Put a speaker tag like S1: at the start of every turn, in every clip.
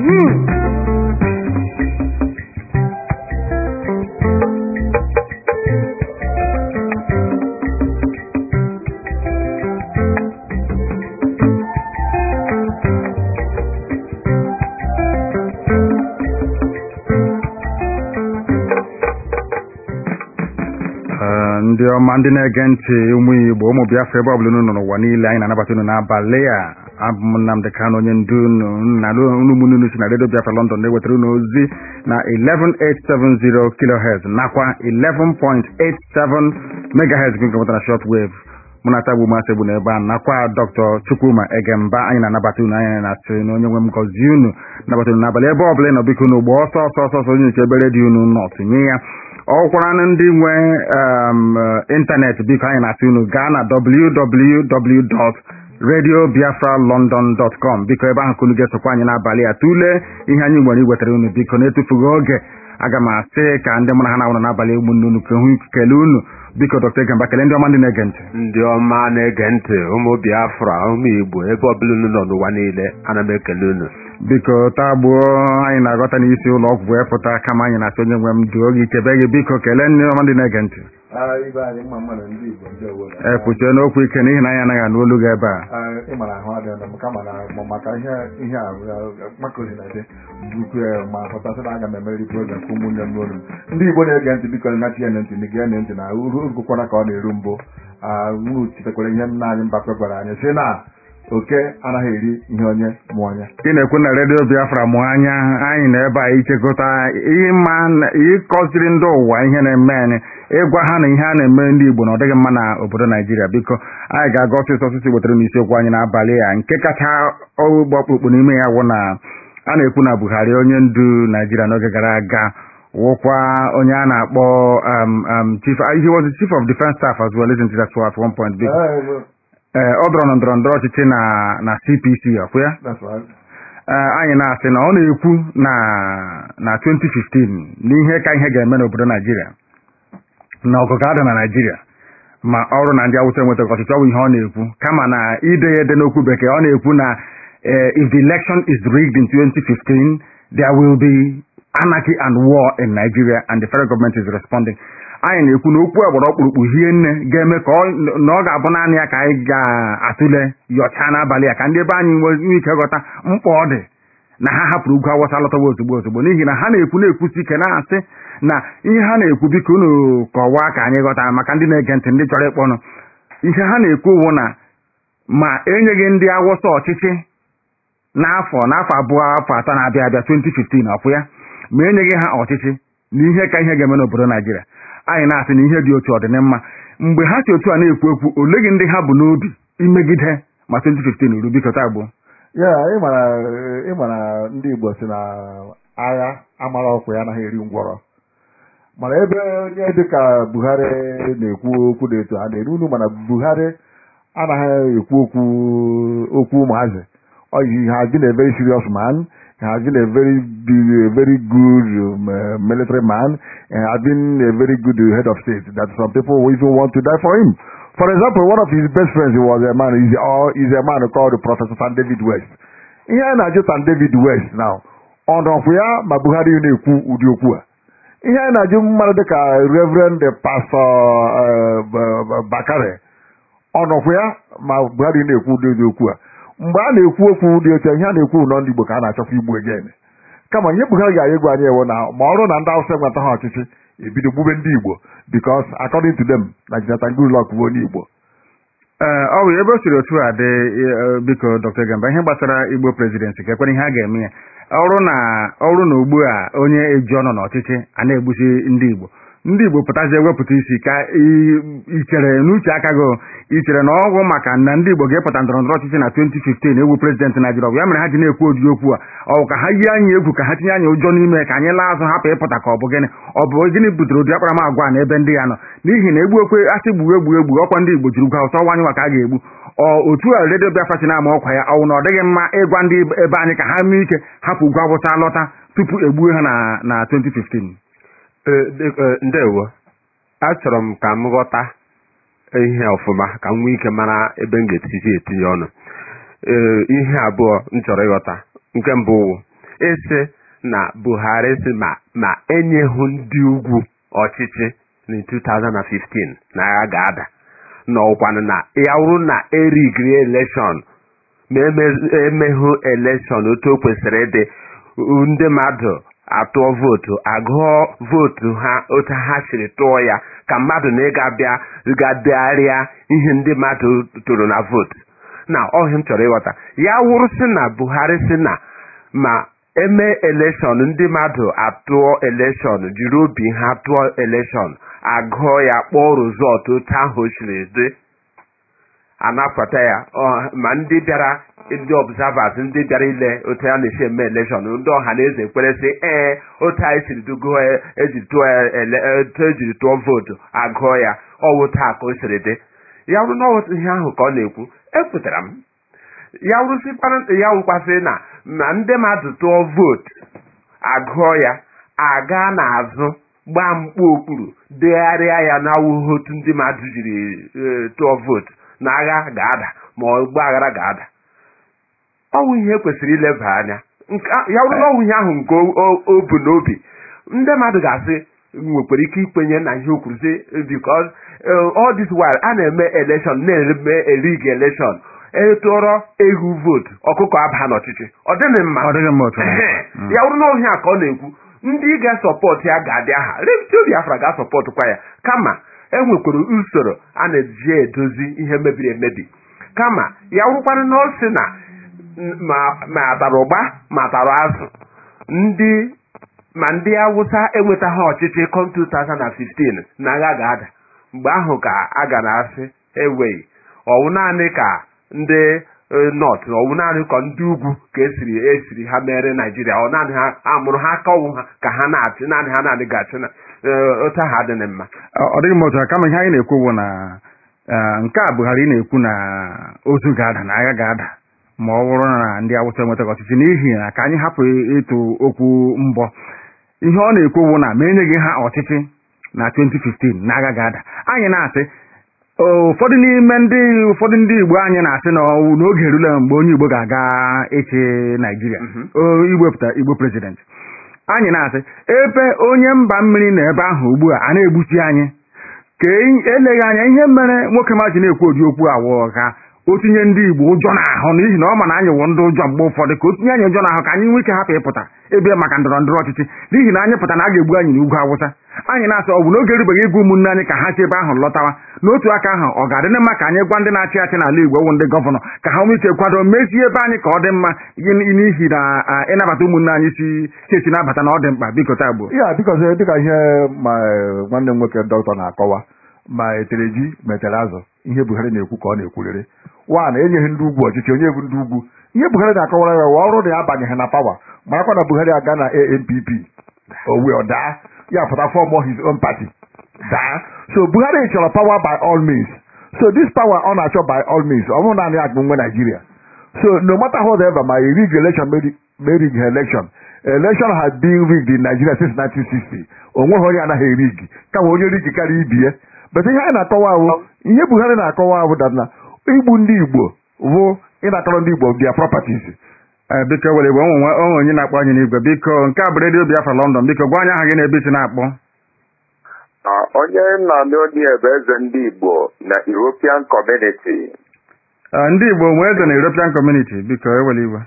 S1: Ee, ndị ọma ndị na-ege ntị ụmụ igbo ụmụ biafra ebe ọbụla unu nọ n'ụwa niile anyị na-anabata unu n'abalị a abụ m Nnamdị Kanụ onye ndu unu na unu ụmụnne unu si na redio biafra london na-ewetara unu ozi na 11870 kilohertz nakwa 11.87 megahertz nke nwetara na short wave mụ na tagbu masị egbu n'ebe a nakwa dr chukwuma egemba anyị na-anabata unu anyị na-asị na onye nwe m gọzie unu nabata unu n'abalị ebe ọbụla ị nọ biko unu gba ọsọ ọsọ ọsọ ọsọ onye nche ebe redio unu nọ tinye ya ọkwara ndị nwe um, ịntanetị biko anyị na-asị unu gaa na www.radiobiafralondon.com biko ebe ahụ ka unu ga-esokwa anyị n'abalị a tụlee ihe anyị nwere iwetara unu biko na-etufughị oge aga m asị ka ndị mụ na ha na-awụrụ n'abalị ụmụnne unu ka hụ kelee unu biko dr Egemba kelee ndị ọma ndị na-ege ntị
S2: ndị ọma na-ege ntị ụmụ biafra ụmụ igbo ebe ọbụla unu nọ n'ụwa niile ana m ekele unu
S1: biko taa gbuo anyị na-aghọta n'isi ụlọ ọgwụ wee pụta kama anyị na-asị onye nwe m duo gị chebe gị biko kelee ndị ọma ndị na-ege ntị
S3: ibe anyị mma mmadụ ndị Igbo ndị obodo
S1: ee kwuchie n'okwu ike n'ihi na anyị anaghị anụ olu gị ebe a
S3: ịma na ahụ adịghị m kama na ma maka ihe ihe a makọzi na dị bukwu ya ma hụtasị na aga m emeri program ka ụmụnne m n'olu m ndị Igbo na-ege ntị biko na tie ntị na gee ntị na uru gụkwana ka ọ na-eru mbụ unu chitekwara ihe nna anyị Mbakwe gwara anyị sị na oke anaghị eri ihe onye mụ onye
S1: ị na-ekwu na redio biafra mụ anya anyị na ebe a ichekọta ịma ịkọziri ndị ụwa ihe na-eme anyị ịgwa ha na ihe a na-eme ndị igbo na ọ dịghị mma na obodo naijiria biko anyị ga-aga ọsịsọ ọsịsọ wetara n'isiokwu anyị n'abalị a nke kacha ọgbụgba ọkpụkpụ n'ime ya wụ na a na-ekwu na buhari onye ndu naijiria n'oge gara aga wụkwa onye a na-akpọ um, um, chief he was the chief of defense staff as well isn't it at at one point biko ee ọ dọrọ na ndọrọ ndọrọ ọchịchị na na CPC ọkwụ ya
S3: That's right.
S1: ee anyị na-asị na ọ na-ekwu na na 2015 n'ihe ka ihe ga-eme n'obodo Naijiria na ọgụ ga-ada na Naijiria ma ọrụ na ndị Awụsa enwetaghị ọchịchị ọ bụ ihe ọ na-ekwu kama na ide ya ede n'okwu bekee ọ na-ekwu na eh, if the election is rigged in 2015 there will be anarchy and war in Nigeria and the federal government is responding anyị na-ekwu na okwu agbara ọkpụrụkpụ hie nne ga-eme ka ọ- na ọ ga-abụ naanị ya ka anyị ga-atụle yọchaa n'abalị a ka ndị ebe anyị nwee ike ghọta mkpa ọ dị na ha hapụrụ ugwu awụsa lọtawa ozugbo ozugbo n'ihi na ha na-ekwu na-ekwusi ike na-asị na ihe ha na-ekwu biko unu kọwaa ka anyị ghọta maka ndị na-ege ntị ndị chọrọ ịkpọnụ ihe ha na-ekwu wụ na ma enyeghị ndị awụsa ọchịchị n'afọ n'afọ abụọ afọ atọ na-abịa abịa 2015 ọkwụ ya ma enyeghị ha ọchịchị na ihe ka ihe ga-eme n'obodo naijiria anyị na-asị na ihe dị otu ọdịnmma mgbe ha si otu a na-ekwu okwu oleghị ndị ha bụ n'obi imegide ma 2015 uru biko taa gbuo
S3: ya ịmara ịmara ndị Igbo si na agha amara ọkwa ya anaghị eri ngwọrọ mana ebe onye dịka Buhari na-ekwu okwu dị etu ha na-eru unu mana Buhari anaghị ekwu okwu okwu ụmụazị Oh, he has been a very serious man. He has been a very, a very good um, uh, military man. He has been a very good uh, head of state. That some people even want to die for him. For example, one of his best friends was a man. Is uh, is a man called Professor San David West. Ihe a na-ajụ San David West now. Ọ nọkwa ya ma Buhari na-ekwu ụdị okwu a. Ihe a na-ajụ mmadụ dịka Reverend Pastor uh, B- B- Bakare. Ọ nọkwa ya ma Buhari na-ekwu ụdị okwu a. mgbe a na-ekwu okwu dị otu a, ihe a na-ekwu nọ ndị Igbo ka a na-achọkwa igbu egen kama ihe Buhari ga egwu anyị ewo na ma ọrụ na ndị Awụsa enweta ha ọchịchị ebido gbube ndị Igbo because according to them na Jonathan Goodluck bụ onye Igbo
S1: ee ọ bụ ebe o siri otu a dị eh, biko dr Gamba ihe gbasara igbo presidency ka ekwere ihe a ga-eme ya ọrụ na ọrụ na ugbu a onye eji ọnọ n'ọchịchị a na-egbusi ndị igbo ndị igbo pụtazie wepụta isi ka i- ichere n'uche aka gị ichere na ọgwụ maka na ndị igbo ga-epụta ndọrọ ndọrọ ọchịchị na 2015 egwu prezidentị naijiria ọ bụ ya mere ha ji na-ekwu ụdị okwu a ọ bụ ka ha yie anyị egwu ka ha tinye anyị ụjọ n'ime ka anyị laa azụ hapụ ịpụta ka ọ bụ gịnị ọ bụ gịnị butere ụdị akparamagwa a n'ebe ndị ya nọ n'ihi na egbu okwe asị gbuo egbu egbu ọkwa ndị igbo jiri ugwu awụsa ọwa anyị nwa ka a ga-egbu ọ otu a redio biafra si na-ama ọkwa ya ọwụ na ọ dịghị mma ịgwa ndị ebe anyị ka ha nwee ike hapụ ugwu awụsa lọta tupu egbuo ha na na 2015
S2: Ee, dị- ee, ndewo achọrọ m ka m ghọta ihe ọfụma ka m nwee ike mara ebe m ga-etiti etinye ọnụ ee ihe abụọ m chọrọ ịghọta nke mbụ wụ ịsị na buhari si ma ma enyeghị ndị ugwu ọchịchị na 2015 na agha ga-ada na ọkwanụ na ya wụrụ na erigri elekshọn ma emeghụ elekshọn otu o kwesịrị ịdị ndị mmadụ atụọ vootu agụọ vootu ha otu ha siri tụọ ya ka mmadụ na ịga bịa gadegharịa ihe ndị mmadụ tụrụ na vootu na ọhịa m chọrọ ịghọta ya wụrụ sị na buhari sị na ma eme elekshọn ndị mmadụ atụọ elekshọn jiri obi ha tụọ elekshọn agụọ ya kpọọ rizọtụ otu ahụ o siri dị anapụta ya ma ndị bịara ndị observers ndị bịara ile otu a na-esi eme elekshọn ndị ọha na eze kwere sị ee otu anyị siri dugo ejiri tụọ otu ejiri tụọ vootu agụọ ya ọwụ taa ka o siri dị ya wụrụ n'ọwụtụ ihe ahụ ka ọ na-ekwu ekwetara m ya wụrụsịkwara ya wụkwasị na ma ndị mmadụ tụọ vootu agụọ ya aga n'azụ gbaa mkpu okpuru degharịa ya n'awụghị otu ndị mmadụ jiri tụọ vootu na agha ga-ada ma ọgba aghara ga-ada ọnwụ ihe kwesịrị ileba anya ya wụrụ na ọnwụ ihe ahụ nke o bu n'obi ndị mmadụ ga-asị nwekwara ike ikwenye na ihe o kwuru sị because all this while a na-eme election na-eme erigi election etụọrọ ehu vootu ọkụkọ aba n'ọchịchị ọ dịghị mma ya wụrụ na ọhịa ka ọ na-ekwu ndị ga-asọpọtụ ya ga-adị aha redio biafra ga-asọpọtụkwa ya kama enwekwara usoro a na-eji edozi ihe mebiri emebi kama ya wụrụkwana na o si na ma atara ụgba ma atara azụ ndị ma ndị awụsa enwetaghị ọchịchị kom 2015 na agha ga-ada mgbe ahụ ka a ga na-asị eweghị ọwụ naanị ka ndị nọt ọwụ naanị ka ndị ugwu ka esiri esiri ha mere naijiria ọ naanị ha amụrụ ha aka ọnwụ ha ka ha na-achị naanị ha naanị ga-achị na otu ahụ adịghị mma
S1: ọ dịghị m otu kama ihe anyị na-ekwu bụ na nke a Buhari na-ekwu na ozu ga-ada na agha ga-ada ma ọ bụrụ na ndị awụsa enwetaghị ọchịchị n'ihi na ka anyị hapụ ịtụ okwu mbọ ihe ọ na-ekwu bụ na ma enyeghị ha ọchịchị na 2015 na agha ga-ada anyị na-asị ụfọdụ n'ime ndị ụfọdụ ndị Igbo anyị na-asị na n'oge erule mgbe onye Igbo ga-aga ịchị Naijiria iwepụta Igbo prezidenti anyị na-asị ebe onye mba mmiri na ebe ahụ ugbu a a na-egbuchi anyị ka eleghị anya ihe mere nwoke ma ji na-ekwu ụdị okwu awụ ka o tinye ndị Igbo ụjọ n'ahụ n'ihi na ọ ma na anyị wụ ndị ụjọ mgbe ụfọdụ ka o tinye anyị ụjọ n'ahụ ka anyị nwee ike hapụ ịpụta ebe maka ndọrọ ndọrọ ọchịchị n'ihi na anyị pụta na a ga-egbu anyị n'ugwu Awụsa anyị na-asị ọ bụ n'oge erubeghị ịgwa ụmụnne anyị ka ha si ebe ahụ lọtawa n'otu aka ahụ ọ ga-adị mma ka anyị gwa ndị na-achị achị n'ala Igbo wụ ndị gọvanọ ka ha nwee ike kwado mezie ebe anyị ka ọ dị mma n'ihi na ịnabata ụmụnne anyị si chesi nabata na ọ dị mkpa biko taa gboo
S3: ya biko dịka ihe ma nwanne m nwoke dọkịta na-akọwa ma etere ji ma etere azụ ihe Buhari na-ekwu ka ọ na-ekwurịrị wa na enyeghị ndị ugwu ọchịchị onye bụ ndị ugwu ihe Buhari na-akọwara ya wa ọrụ na ya abanyeghị na pawa marakwa na Buhari aga na ANPP owe ọ daa ya pụta fọm his own party daa so Buhari chọrọ power by all means so this power ọ na-achọ by all means ọ bụrụ naanị akpụ nwe Nigeria so no matter whatever ma e rig election ma rig election election has been rigged in Nigeria since 1960 onweghị onye anaghị erig kama onye rig karịa ibie but ihe anyị na-akọwa ahụ ihe Buhari na-akọwa ahụ dana igbu ndị Igbo bụ ịnakọrọ ndị Igbo their properties
S1: biko were igwe onwe onye na-akpọ anyị n'igwe biko nke a bụ redio Biafra London biko gwa anyị aha gị na-ebe isi na-akpọ
S4: onye nna n'onye bụ eze ndị Igbo na European Community
S1: ndị Igbo nwee eze na European Community biko ewere igwe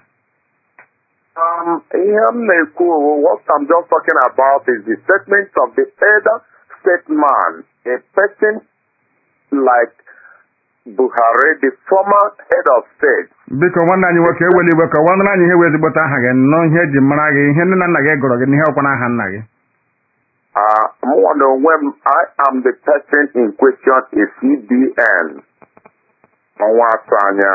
S4: ihe m na-ekwu what I'm just talking about is the statement of the elder statesman a person like Buhari the former head of state
S1: biko nwanne anyị nwoke ewele igwe ka nwanne anyị ihe wee ezigbote aha gị nnọọ ihe eji mara gị ihe nne na nna gị gụrụ gị n'ihe ọkwa n'aha nna gị
S4: mụnwa na onwe m I am the person in question a CBN ọnwa atọ anya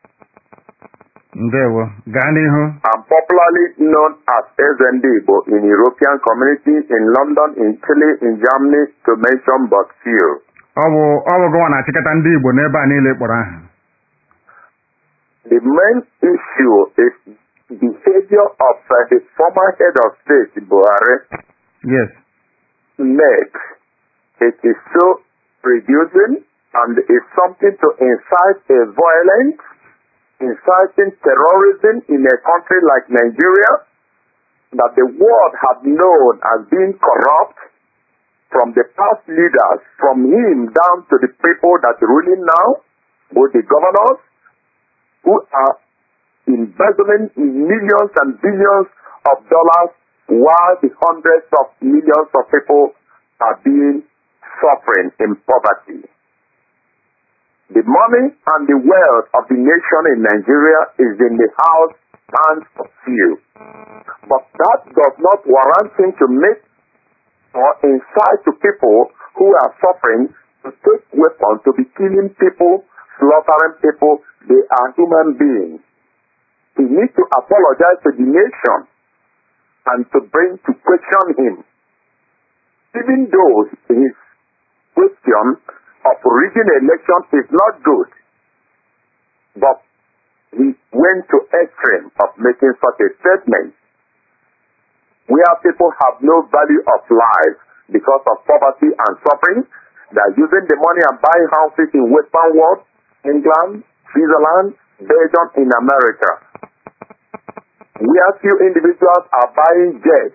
S1: ndewo gaa n'ihu
S4: I'm popularly known as Eze Ndị Igbo in European community in London in Chile in Germany to mention but few
S1: ọ bụ ọ bụ gụnwa na-achịkọta ndị Igbo n'ebe a niile kpọrọ aha
S4: The main issue is behavior of uh, the former head of state, Buhari,
S1: yes
S4: makes. It is so reducing and is something to incite a violence, inciting terrorism in a country like Nigeria, that the world had known as being corrupt from the past leaders, from him down to the people that are ruling now, both the governors who are embezzling millions and billions of dollars while the hundreds of millions of people are being suffering in poverty. The money and the wealth of the nation in Nigeria is in the house hands of few. But that does not warrant him to make or incite to people who are suffering to take weapons to be killing people, slaughtering people. They are human beings. He needs to apologize to the nation and to bring to question him. Even though his question of rigging election is not good, but he went to extreme of making such a statement where people have no value of life because of poverty and suffering. They are using the money and buying houses in Western world, England, Switzerland, Belgium, in America. Where few individuals are buying jets,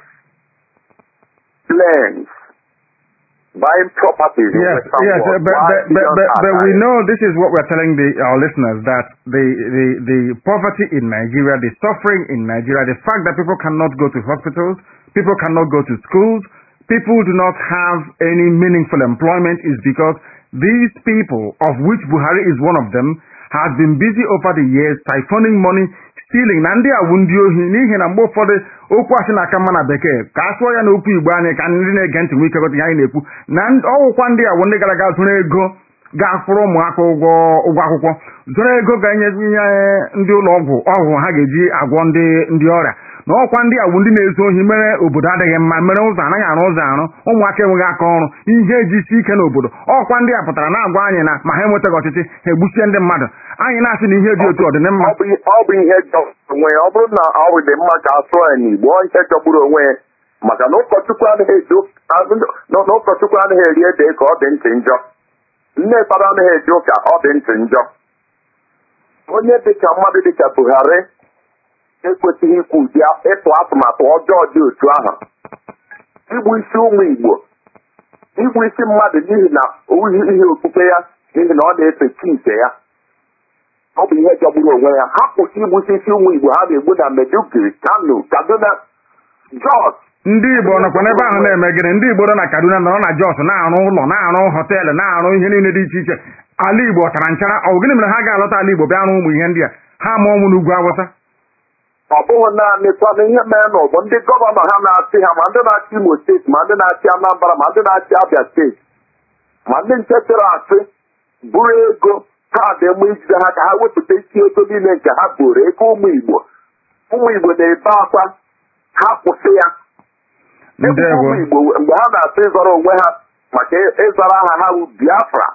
S4: planes, buying properties in
S1: Yes,
S4: Western
S1: yes,
S4: world.
S1: uh, but,
S4: while
S1: but, but,
S4: billions
S1: but,
S4: are
S1: but we
S4: dying.
S1: know this is what we're telling the, our listeners that the, the, the poverty in Nigeria, the suffering in Nigeria, the fact that people cannot go to hospitals, people cannot go to schools, people do not have any meaningful employment is because these people, of which Buhari is one of them, has been busy over the years siphoning money, stealing na ndị awụ ndị ohi n'ihi na mgbe ụfọdụ okwu asị na-aka mma na bekee ka a sụọ ya n'okwu igbo anyị ka ndị na-ege ntị nwee ike ghọta ihe anyị na-ekwu na ndị- ọwụkwa ndị awụ ndị gara aga zụrụ ego ga-akwụrụ ụmụaka ụgwọ ụgwọ akwụkwọ zụrụ ego ga-enye nye ndị ụlọ ọgwụ ọgwụ ha ga-eji agwọ ndị ndị ọrịa na ọkwa ndị awụ ndị na-ezu ohi mere obodo adịghị mma mere ụzọ anaghị arụ ụzọ arụ ụmụaka enweghị aka ọrụ ihe ejisi ike n'obodo ọkwa ndị a pụtara na-agwa anyị na ma ha enwetaghị ọchịchị ha egbuchie ndị mmadụ anyị na-asị na ihe dị otu ọ dị na mma
S4: ọ bụ ọ bụ ihe jọgburu onwe ya ọ bụrụ na ọ bụ dị mma ka a sụọ ya n'igbo ọ ihe jọgburu onwe ya maka na ụkọchukwu anaghị eji ụk- na na ụkọchukwu anaghị eri ede ka ọ dị ntị njọ nne fada anaghị eji ụka ọ dị ntị njọ onye dịka mmadụ dịka buhari ekwesịghị ikwu ụdị ịtụ atụmatụ ọjọọ dị otu ahụ igbu isi ụmụ igbo igbu isi mmadụ n'ihi na owughị ihe okpukpe ya n'ihi na ọ na-efe chi nke ya ọ bụ ihe jọgburu onwe ya ha kwụsị igbusi isi ụmụ igbo ha na-egbu na meduguri kano kaduna jos
S1: ndị igbo nọkwa n'ebe ahụ na-eme gịnị ndị igbo nọ na kaduna nọrọ na jos na-arụ ụlọ na-arụ họteelụ na-arụ ihe niile dị iche iche ala igbo ọ tara nchara ọ bụ gịnị mere ha ga-alọta ala igbo bịa rụọ ụmụ ihe ndị a ha mụọ ụmụ n'ugwu awụsa
S4: ọ bụghị naanị kwana ihe mere n'ụgbọ ndị gọvanọ ha na-achị ha ma ndị na-achị imo steeti ma ndị na-achị anambra ma ndị na-achị abịa steeti ma ndị nche chịrị achị buru ego kaadị mma ijide ha ka ha wepụta isi ego niile nke ha buru ego ụmụ igbo ụmụ igbo na-ebe akwa ha kwụsị ya Ebubo
S1: ndewo
S4: ụmụ igbo mgbe ha na-achọ ịzọrọ onwe ha maka ịzara aha ha bụ biafra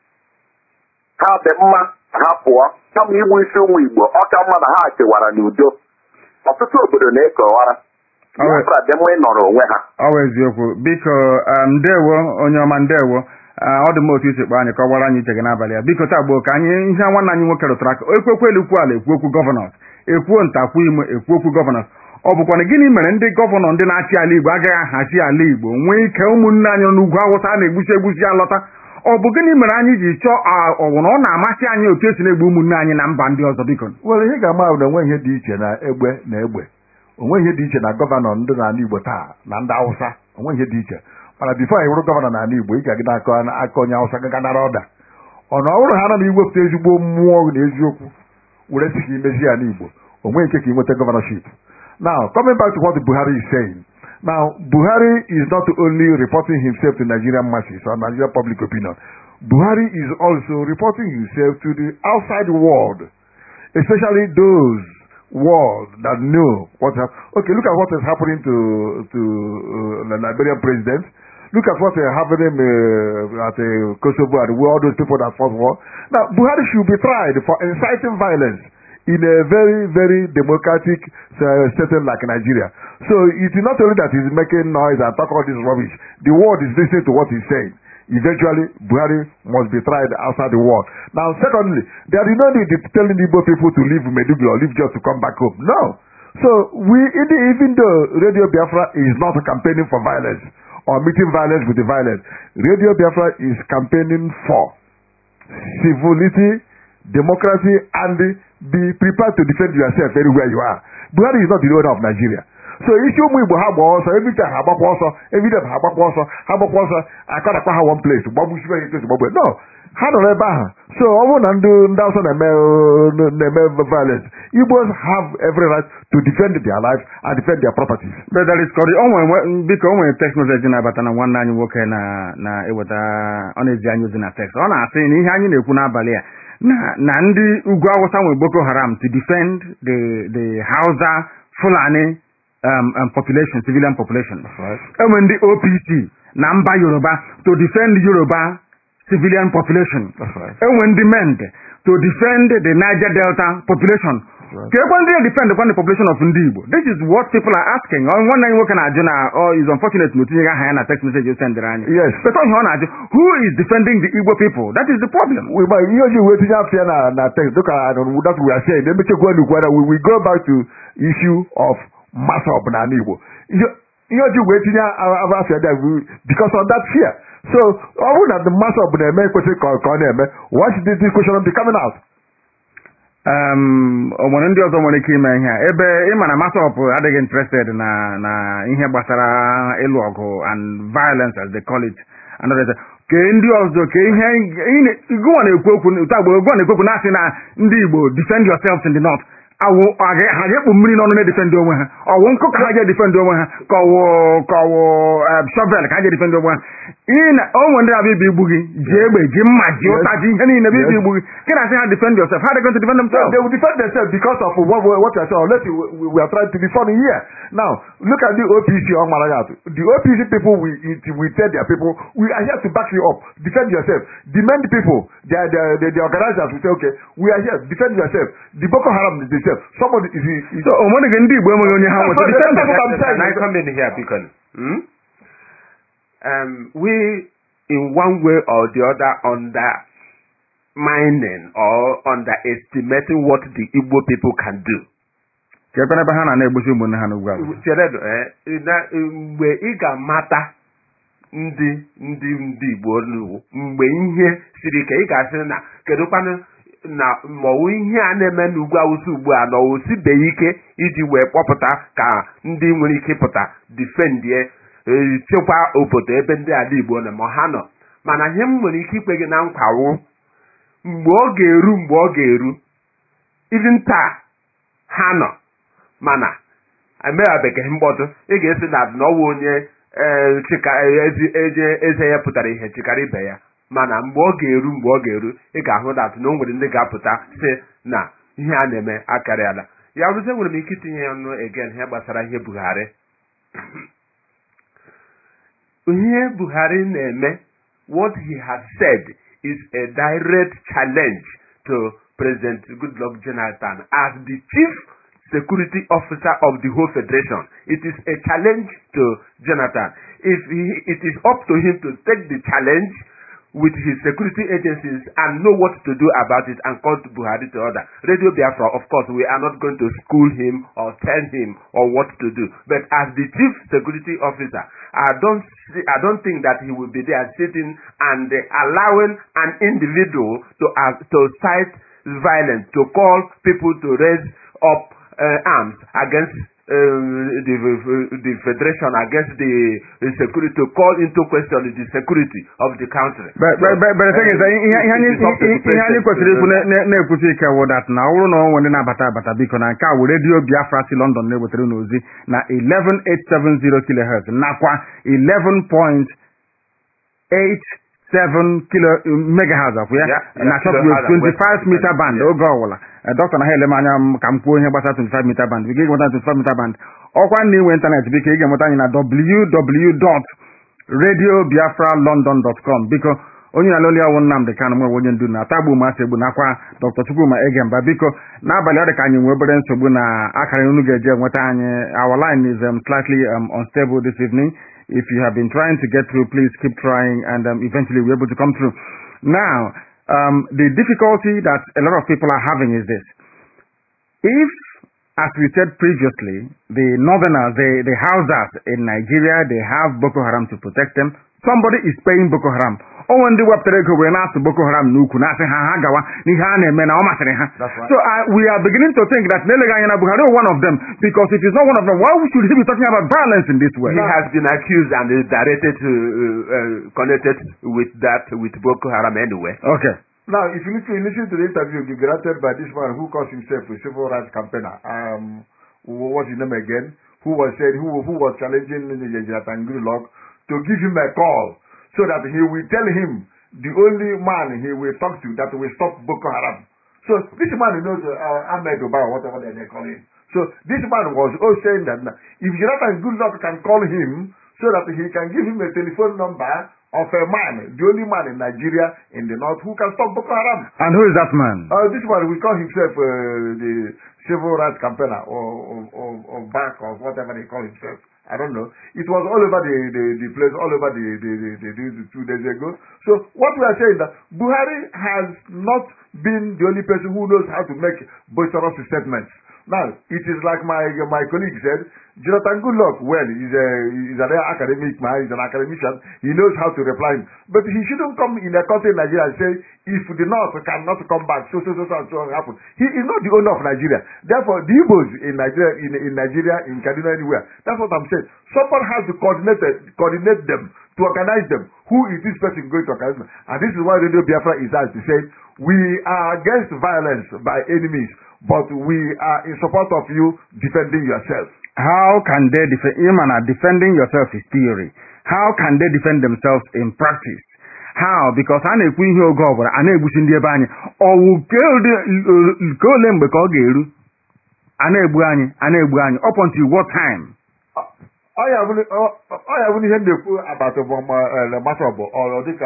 S4: ha dị mma ka ha pụọ kama igbu isi ụmụ igbo ọ ka mma na ha chewara n'udo ọtụtụ obodo na-ekewara
S1: Ọ bụ-
S4: biafra dị mma ịnọrọ onwe ha
S1: ọ bụ eziokwu biko ah, ndewo onye ọma ndewo Ah, ọ dị m otu isi kpọọ anyị ka ọ gbara anyị uche gị n'abalị a biko taa gboo ka anyị ihe nwanne anyị nwoke rụtara aka ekwekwe elu kwu ala ekwu okwu gọvanọs ekwuo ntakwu ime ekwu okwu gọvanọs ọ bụkwana gịnị mere ndị gọvanọ ndị na-achị ala igbo agaghị ahazi ala igbo nwee ike ụmụnne anyị nọ n'ugwu awụsa a na-egbusi egbusi alọta ọ bụ gịnị mere anyị ji chọọ ah, ọ bụ na ọ na-amasị anyị otu esi na-egbu ụmụnne anyị na mba ndị ọzọ biko
S3: nwere ihe ga-ama bụ na onwe ihe dị iche na egbe na egbe onwe ihe dị iche na gọvanọ ndị n'ala igbo taa na ndị awụsa onwe ihe dị iche mana bifo anyị bụrụ gọvanọ n'ala igbo ị ga-agịda aka aka onye awụsa gaga nara ọda ọ na ọ bụrụ ha nọ na iwepụta ezigbo mmụọ na eziokwu were sị ka imezi ya n'igbo onwe nke ka ị nweta gọvanọship now coming back to what buhari is saying now buhari is not only reporting himself to nigerian masses or nigerian public opinion buhari is also reporting himself to the outside world especially those world that know what hap- okay look at what is happening to to uh, the Liberian president look at what is happening uh, at uh, Kosovo and all those people that fought war now Buhari should be tried for inciting violence in a very very democratic uh, setting like Nigeria so it is not only that he's making noise and talk all this rubbish the world is listening to what he's saying eventually Buhari must be tried outside the world. Now, secondly, there is no need in telling Igbo people to leave Meduguri or leave just to come back home. No. So we, even even though Radio Biafra is not campaigning for violence or meeting violence with the violence, Radio Biafra is campaigning for civility, democracy, and be prepared to defend yourself anywhere you are. Buhari is not the owner of Nigeria. so isi ụmụ igbo ha gbaa ọsọ everytime ha agbakwa ọsọ everytime ha agbakwa ọsọ ha agbakwa ọsọ akọdakwa ha one place gbagbusibe ha etu gbagbe no ha nọrọ ebe ahụ so ọ bụrụ na ndị ndị ọsọ na-eme na-eme violence igbos have every right to defend their lives and defend their properties
S1: Brother Riscori, o nwere biko o nwere text message na-abata na nwanne anyị nwoke na na-eweta ọ na-ezi anyị ozi na text ọ na-asị na ihe anyị na-ekwu n'abalị a na na ndị ugwu awụsa nwere Boko Haram to defend the the Hausa Fulani um, um, population civilian population enwe ndị OPC na mba Yoruba to defend Yoruba civilian population
S3: That's right.
S1: enwe ndị mend to defend the Niger Delta population
S3: right.
S1: ka ekwe ndị defend kwa the population of ndị Igbo this is what people are asking Ọ, nwanne anyị nwoke na-ajụ na oh, is unfortunate na otinyeghị aha ya na text message o sendịrị anyị
S3: Yes.
S1: but ihe ọ na-ajụ who is defending the Igbo people that is the problem
S3: we might ihe oji wee tinye afọ ya na na text dịka that we are saying emechekwa n'ukwara we will go back to issue of masop n'ala Igbo ihe ihe oji wee tinye afọ afọ ya there we- because of that fear so ọ bụrụ na the masop na-eme ekwesịrị ka ọ ka ọ na-eme why should this question be coming out
S1: um, o nwere ndị ọzọ nwere ike ime ihe a ebe ịma na masop adịghị interested na na ihe gbasara ịlụ ọgụ and violence as they call it and others. kee ndị ọzọ kee ihe gụwa na-ekwu okwu otu agbo gụwa na-ekwu okwu na-asị na ndị Igbo defend yourselves in the north awụ ha ga-ekpu mmiri n'ọnụ na-edefendị onwe ha ọwụ nkụ ka ha ga-edefendị onwe ha ka ọwụ ka ọwụ em, shovel ka ha ga-edefendị onwe ha ị na o nwere ndị na-abịa ibi igbu gị ji egbe ji mma ji
S3: Yes.
S1: ụta ji ihe niile bịa ibi
S3: Yes.
S1: igbu gị gị na-asị ha defend yourself how are they going to defend
S3: No,
S1: themselves
S3: they will defend themselves because of what, what what you are saying. Unless we, we, we are trying to be funny here. Now, look at the OPC on Malagat. The OPC people, we it, we tell their people, we are here to back you up. Defend yourself. Demand people, they are the, the, the organizers will say, okay, we are here. Defend yourself. The Boko Haram is themselves. Somebody is, is
S1: so o nweghị ndị Igbo enweghị onye ha
S3: That's
S1: nweta
S3: what-
S1: defend
S3: that's what I'm
S1: themselves.
S3: saying.
S2: Can I come in here, Beacon? Hmm? Um, we, in one way or the other, undermining or underestimating what the Igbo people can do.
S1: ka ekwe n'ebe ha na na-egbusi ụmụnne ha n'ugwu awụsa
S2: Cheredo, eh, na- mgbe ị ga-amata ndị ndị ndị Igbo n'ugwu mgbe ihe siri ike ị ga-asị na kedụkwanụ na maọwụ ihe a na-eme n'ugwu awụsa ugbu a na o sibeghị ike iji wee kpọpụta ka ndị nwere ike ịpụta difendie eh, chekwa obodo ebe ndị ala Igbo nọ ma ha nọ mana ihe m nwere ike ikpe gị na nkwawo mgbe ọ ga-eru mgbe ọ ga-eru even taa ha nọ mana emeghabeghị mkpọtụ ị ga-esi na n'ọwa onye ee, chịka- ezi- eje- eze ya pụtara ihe chịkara ibe ya mana mgbe ọ ga-eru mgbe ọ ga-eru ị ga-ahụ dat na o nwere ndị ga-apụta si na ihe a na-eme akarịala ya rụzie nwere m ike itinye ya ọnụ egen ihe gbasara ihe Buhari ihe Buhari na-eme what he has said is a direct challenge to President Goodluck Jonathan as the chief security officer of the whole federation. It is a challenge to Jonathan. If he, it is up to him to take the challenge with his security agencies and know what to do about it and call to Buhari to order. Radio Biafra, of course, we are not going to school him or tell him or what to do. But as the chief security officer, I don't see, I don't think that he will be there sitting and uh, allowing an individual to uh, to cite violence, to call people to raise up uh, arms against um, the, the federation against the, the security to call into question the security of the country.
S1: But- but- but- but the thing is,
S2: Uh,
S1: ihe ihe anyị
S2: it is up to the
S1: ihe anyị
S2: president
S1: kwesịrị ikwu
S2: to-
S1: na- na- na-ekwusi ike wụ dat na ọ bụrụ na ọ nwere na-abata abata biko na nke a wụ redio Biafra si London na-ewetara unu ozi na 11870 kilohertz nakwa 11.87 kilo megahertz akwụ ya
S2: Yeah,
S1: na
S2: yeah,
S1: shortwave
S2: kilohertz,
S1: 25 meter band
S2: yeah.
S1: oge ọwụla dọkịta na ha ele m anya m ka m kwuo ihe gbasara 25 meter band biko ị ga-enweta 25 meter band ọkwa na inwe ịntanetị biko ị ga-enweta anyị na www.radiobiafralondon.com biko onye na loli ọwụ Nnamdị Kanụ nwe onye ndu na atagbu masị egbu nakwa Dr. Chukwuma Egemba biko n'abalị ọ dị ka anyị nwee obere nsogbu na akara unu ga-eji enweta anyị our line is um, slightly um, unstable this evening if you have been trying to get through please keep trying and um, eventually we're able to come through now um, the difficulty that a lot of people are having is this if as we said previously, the northerners, the, the Hausas in Nigeria, they have Boko Haram to protect them. Somebody is paying Boko Haram. onwe ndị wepụtara ego wee na-asụ Boko Haram n'ukwu na-asị ha ha gawa n'ihe a na-eme na ọ masịrị ha.
S3: That's right.
S1: So uh, we are beginning to think that n'eleghị anya na Buhari is one of them because if he's not one of them, why should he be talking about violence in this way?
S2: He has been accused and is directed to uh, uh, connected with that with Boko Haram anyway.
S1: Okay.
S3: Now, if you listen, listen to the interview granted by this man who calls himself a civil rights campaigner, um, wh- what's his name again? Who was said who who was challenging Jatangiri Log to give him a call so that he will tell him the only man he will talk to that will stop Boko Haram. So this man knows uh, Ahmed Obama, whatever they they call him. So this man was also saying that now, if Jonathan Goodluck can call him so that he can give him a telephone number of a man, the only man in Nigeria in the north who can stop Boko Haram.
S1: And who is that man?
S3: Uh, this one will call himself uh, the civil rights campaigner or, or, or, or back or whatever they call himself. I don't know. It was all over the, the, the place, all over the, the, the, the, the two days ago. So what we are saying that Buhari has not been the only person who knows how to make boisterous statements. Now, it is like my my colleague said, Jonathan Goodluck, well, he's a he's an academic man, he's an academician, he knows how to reply. But he shouldn't come in a country in Nigeria and say, if the North cannot come back, so so so so and so happen. He is not the owner of Nigeria. Therefore, the Igbos in Nigeria, in, in Nigeria, in Kaduna, anywhere. That's what I'm saying. Someone has to coordinate it- coordinate them to organize them. Who is this person going to organize them? And this is why Radio Biafra is out to say, we are against violence by enemies, but we are in support of you defending yourself.
S1: How can they defend? Imana, defending yourself is theory. How can they defend themselves in practice? How? Because a na-ekwu ihe oge ọbụla a na-egbusi ndị ebe anyị ọwụ nke ole- nke ole mgbe ka ọ ga-eru a na-egbu anyị a na-egbu anyị up until what time?
S3: ọ ya bụrụ ọ- ọ ya bụrụ ihe m na-ekwu agbata bụ masọbụ ọ dịka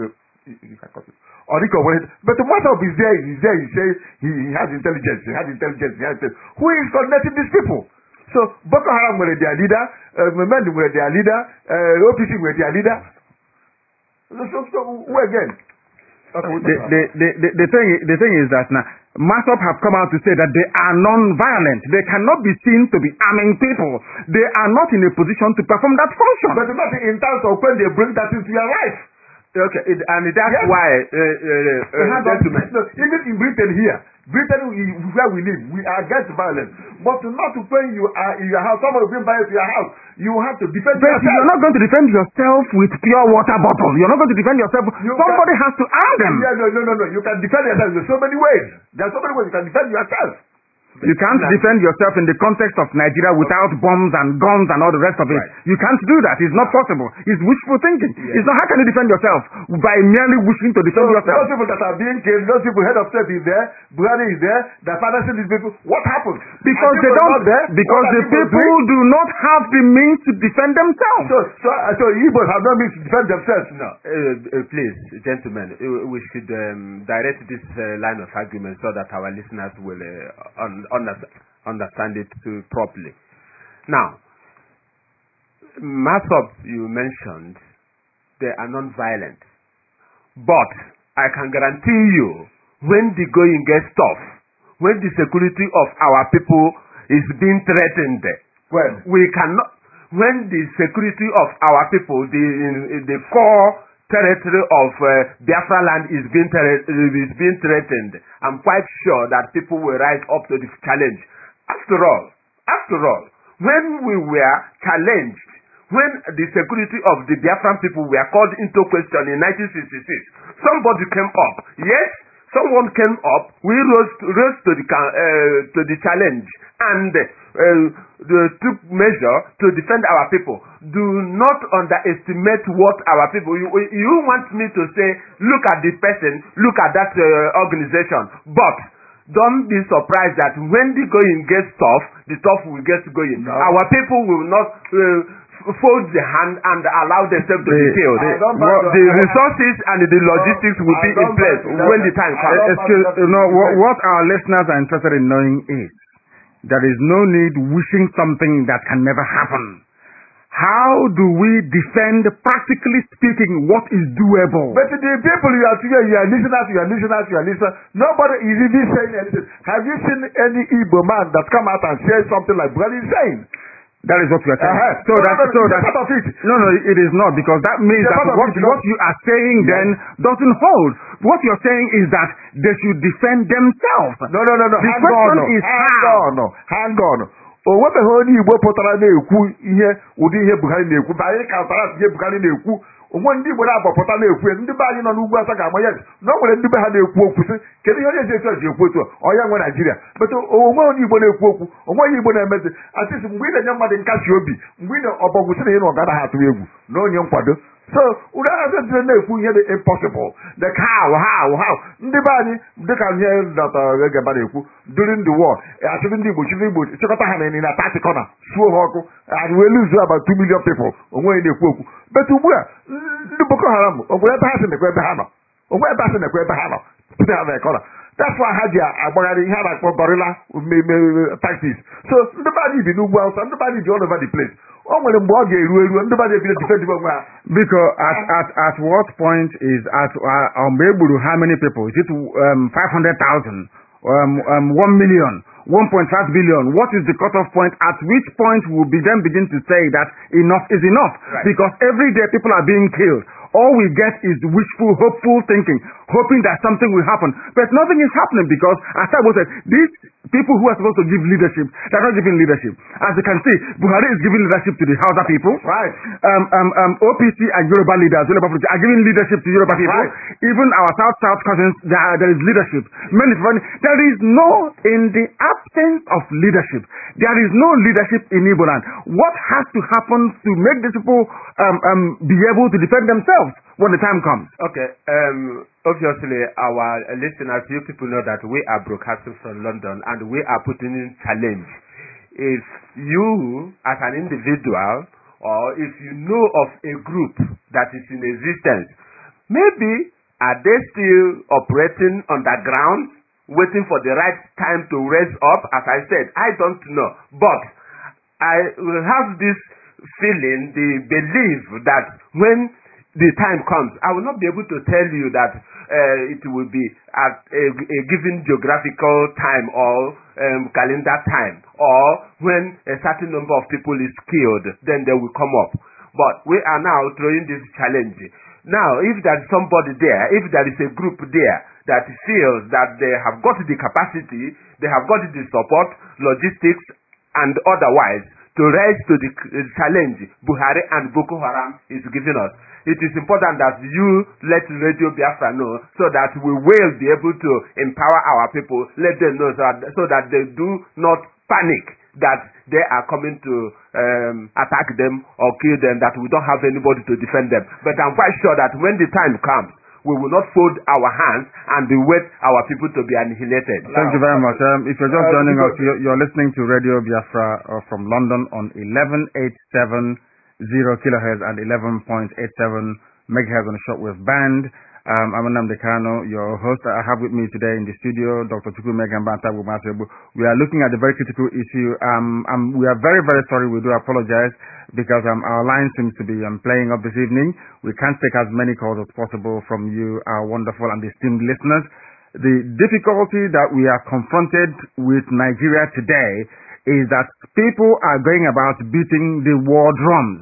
S3: ọ dịka onwere but masọbụ is there is there he say he, he has intelligence he has intelligence he has intelligence. who is coordinating these people so Boko Haram nwere their leader uh, Memend nwere their leader uh, OPC nwere their leader so, so, so who again Okay, we'll
S1: The,
S3: talk about
S1: the, the, the, the, thing, the thing is that now, Masop have come out to say that they are non-violent. They cannot be seen to be arming people. They are not in a position to perform that function.
S3: but not in terms of when they bring that into your life
S2: Okay, it, and that's
S3: Yes.
S2: why, uh, uh,
S3: They
S2: uh,
S3: have
S2: gentlemen,
S3: no, even in Britain here, Britain is where we live. We are against violence. But not when you are in your house, someone will bring violence to your house. You have to defend
S1: But
S3: yourself.
S1: you're not going to defend yourself with pure water bottle. You're not going to defend yourself.
S3: You
S1: Somebody has to arm them.
S3: Yeah, no, no, no, no. You can defend yourself in so many ways. There are so many ways you can defend yourself.
S1: You can't defend yourself in the context of Nigeria without bombs and guns and all the rest of it.
S2: Right.
S1: You can't do that. It's not possible. It's wishful thinking. It's not how can you defend yourself by merely wishing to
S3: So
S1: defend
S3: those
S1: yourself.
S3: people that are being killed, those people, head of state is there, Buhari is there, the financing these people. What happened?
S1: Because
S3: And
S1: they
S3: people
S1: don't.
S3: not there.
S1: Because
S3: What are
S1: the people
S3: doing?
S1: do not have the means to defend themselves.
S3: So, so, uh, so Igbos have no means to defend themselves.
S2: no, uh, uh, please, gentlemen, uh, we should um, direct this uh, line of argument so that our listeners will uh, un- under- understand it uh, properly. Now, Masop, you mentioned, they are non-violent. But I can guarantee you, when the going gets tough, when the security of our people is being threatened,
S3: When?
S2: we cannot when the security of our people the in, in the core territory of uh, Biafra land is being thre- is being threatened I'm quite sure that people will rise up to the challenge after all after all when we were challenged when the security of the Biafran people were called into question in 1966 somebody came up yes someone came up, we rose to, rose to the ca- uh, to the challenge and uh, the, took measure to defend our people. Do not underestimate what our people. You, you want me to say, look at the person, look at that uh, organization, but don't be surprised that when the going gets tough, the tough will get going.
S3: No.
S2: Our people will not. Uh, fold the hand and allow themselves to be
S1: The-
S2: killed.
S3: I don't
S2: What-
S3: buy
S2: the
S3: the-
S2: resources and the logistics will
S3: I
S2: be in
S3: don't buy
S2: place
S3: that.
S2: when the time
S3: I
S2: comes.
S3: don't-
S1: Excuse, you know, what, what our listeners are interested in knowing is there is no need wishing something that can never happen. how do we defend, practically speaking, what is doable?
S3: But the people you are together, you are listeners, you are listeners, you are listeners. Nobody is even saying anything. Have you seen any Igbo man that come out and say something like Buhari is saying?
S1: That is what we are saying.
S3: Uh-huh.
S1: So
S3: No,
S1: that,
S3: no, no,
S1: so
S3: it's a
S1: that,
S3: part of it.
S1: no, no, it is not because that means
S3: It's a
S1: that
S3: part of
S1: what,
S3: it,
S1: what you are saying then doesn't hold. What you're saying is that they should defend themselves.
S3: No, no, no, no.
S1: The
S3: hang
S1: question
S3: on.
S1: is
S3: hang
S1: how?
S3: on. Hang on. O nwebeghị onye Igbo pụtara na-ekwu ihe ụdị ihe Buhari na-ekwu ma anyị kantara ihe Buhari na-ekwu onwe ndị Igbo na-agbapụta na-ekwu ya ndị be anyị nọ n'ugwu asa ga-ama ya na o nwere ndị be ha na-ekwu okwu sị kedu ihe onye ezi etu a ji ekwu otu a ọ ya nwe Naijiria bete onwe onye Igbo na-ekwu okwu onwe onye Igbo na-emezi atịsị mgbe ị na-enye mmadụ nkasi obi mgbe ị na-ọbọgwụ sị na ị na ọ ganaghị atụ egwu na onye nkwado so ụdị ahụ dị na-ekwu ihe dị impossible the how how how ndị be anyị dịka ihe dọta egeba na-ekwu during the war achịrị ndị Igbo chịrị Igbo chịkọta ha na na tati kọna suo ha ọkụ and we lose about two million people onwe onye na-ekwu okwu but ugbu a ndị Boko Haram onwe ebe ha si nekwa ebe ha nọ onwe ebe ha si nekwa ebe ha nọ put ha na kọna that's why ha ji agbagharị ihe a na-akpọ gorilla tactics so ndị be anyị bi n'ugwu Awụsa ndị be anyị bi all over the place o nwere mgbe ọ ga-eru eru ndị be anyị ebido defend onwe ha
S1: Because at, at, at what point is at uh, um, Egburu, how many people? Is it um, 500,000? Um, um, 1 million? 1.5 billion? What is the cutoff point? At which point will be then begin to say that enough is enough?
S2: Right.
S1: Because every day people are being killed. All we get is wishful, hopeful thinking, hoping that something will happen. But nothing is happening because, as I said, these people who are supposed to give leadership, they're not giving leadership. As you can see, Buhari is giving leadership to the Hausa people.
S3: Right.
S1: Um, um, um, OPC and Yoruba leaders, Yoruba people are giving leadership to Yoruba people.
S3: Right.
S1: Even our South South cousins, there, are- there is leadership. Many, many- there is no, in the absence of leadership, there is no leadership in Igbo land. What has to happen to make these people um, um, be able to defend themselves when the time comes?
S2: Okay. Um, obviously, our listeners, you people know that we are broadcasting from London and we are putting in challenge. If you, as an individual, or if you know of a group that is in existence, maybe are they still operating underground, waiting for the right time to raise up? As I said, I don't know. But I will have this feeling, the belief that when the time comes, I will not be able to tell you that uh, it will be at a, a given geographical time or um, calendar time, or when a certain number of people is killed, then they will come up. But we are now throwing this challenge. Now, if there is somebody there, if there is a group there that feels that they have got the capacity, they have got the support, logistics, and otherwise to rise to the uh, challenge Buhari and Boko Haram is giving us. It is important that you let Radio Biafra know so that we will be able to empower our people, let them know so that, so that they do not panic that they are coming to um, attack them or kill them, that we don't have anybody to defend them. But I'm quite sure that when the time comes, we will not fold our hands and wait our people to be annihilated.
S1: Thank you very much. Um, if you're just
S3: Uh,
S1: joining us,
S3: because-
S1: you're, you're listening to Radio Biafra uh, from London on 11.870 kilohertz and 11.87 megahertz on the shortwave band. Um, I'm Anam Dekano, your host. I have with me today in the studio Dr. Chukwu Megan Banta Bumasebu. We are looking at the very critical issue. Um, um, we are very, very sorry. We do apologize because um, our line seems to be um, playing up this evening. We can't take as many calls as possible from you, our wonderful and esteemed listeners. The difficulty that we are confronted with Nigeria today is that people are going about beating the war drums.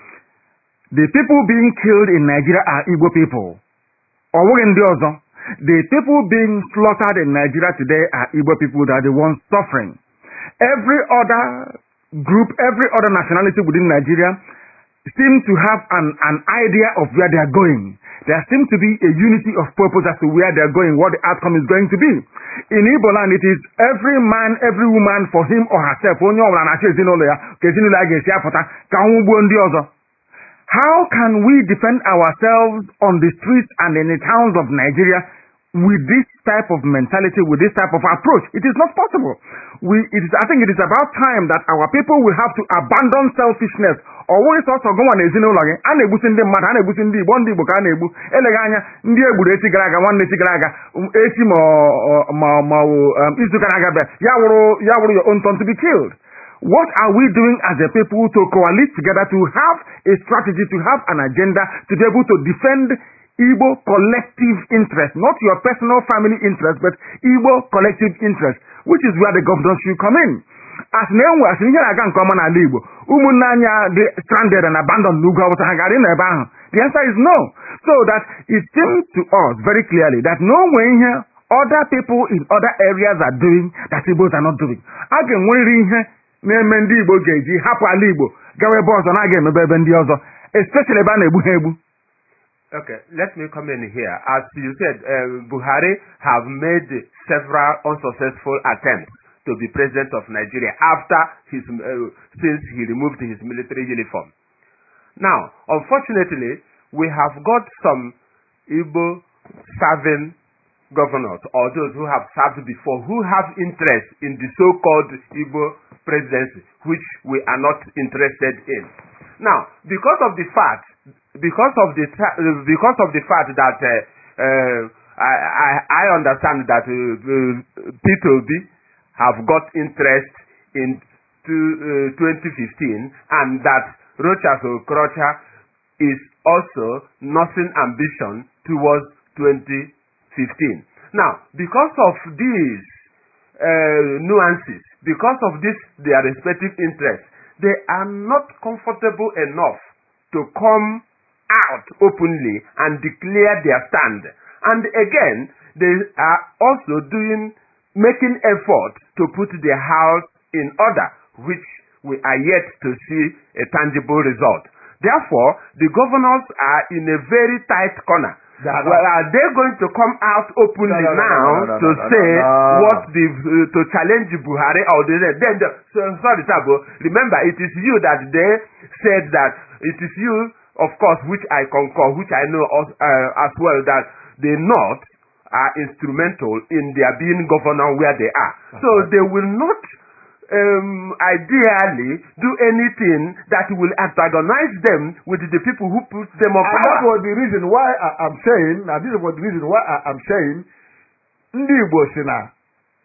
S1: The people being killed in Nigeria are Igbo people. Ọ bụghị ndị ọzọ. The people being slaughtered in Nigeria today are Igbo people that are the ones suffering. Every other group, every other nationality within Nigeria seem to have an, an idea of where they are going. There seems to be a unity of purpose as to where they are going, what the outcome is going to be. In Igbo land, it is every man, every woman for him or herself. Onye ọbụla na-achọ ezinụlọ ya ka ezinụlọ ya ga-esi apụta ka nwụ gbuo ndị ọzọ. How can we defend ourselves on the streets and in the towns of Nigeria with this type of mentality, with this type of approach? It is not possible. We, it is, I think it is about time that our people will have to abandon selfishness. Ọ bụghị sọsọ gụnwa na ezinụlọ gị a na-egbusi ndị mmadụ a na-egbusi ndị Igbo ndị Igbo ka a na-egbu eleghị anya ndị egburu echi gara aga nwanne echi gara aga um, echi ma ọ- ma ma ọ wụ, um, izu gara aga bịa ya wụrụ ya wụrụ your own turn to be killed. What are we doing as a people to coalesce together to have a strategy to have an agenda to be able to defend Igbo collective interest, not your personal family interest, but Igbo collective interest, which is where the governors should come in. As na enwe asị ihe na-aga nke ọma n'ala Igbo ụmụnne anyị a dị stranded and abandoned n'ugwu awụsa ha gara n'ebe ahụ the answer is no so that it seems to us very clearly that no nwee ihe other people in other areas are doing that Igbos are not doing a ga-enwerịrị ihe na-eme ndị Igbo ga-eji hapụ ala Igbo gawa ebe ọzọ na-aga emebe ebe ndị ọzọ especially ebe a na-egbu ha egbu
S2: Okay, let me come in here. As you said, uh, Buhari have made several unsuccessful attempts to be president of Nigeria after his uh, since he removed his military uniform. Now, unfortunately, we have got some Igbo serving governors or those who have served before who have interest in the so-called Igbo presidency, which we are not interested in. Now, because of the fact, because of the ta- uh, because of the fact that uh, uh, I, I I understand that uh, uh, P2B have got interest in to, uh, 2015 and that Rochas Okrocha is also nursing ambition towards 2015. Now, because of these uh, nuances, because of this their respective interests, they are not comfortable enough to come out openly and declare their stand. And again, they are also doing making effort to put their house in order, which we are yet to see a tangible result. Therefore, the governors are in a very tight corner.
S3: They are not.
S2: Well, are they going to come out openly
S3: No, no, no,
S2: now
S3: no, no, no,
S2: to
S3: no, no,
S2: say
S3: no.
S2: what the uh, to challenge Buhari or the then the, so, sorry Sabo, remember it is you that they said that it is you of course which I concur which I know as, uh, as well that the North are instrumental in their being governor where they are so they will not um, ideally do anything that will antagonize them with the people who put them on
S3: And that
S2: power.
S3: was the reason why I, I'm saying, and this was the reason why I, I'm saying, ndị Igbo si na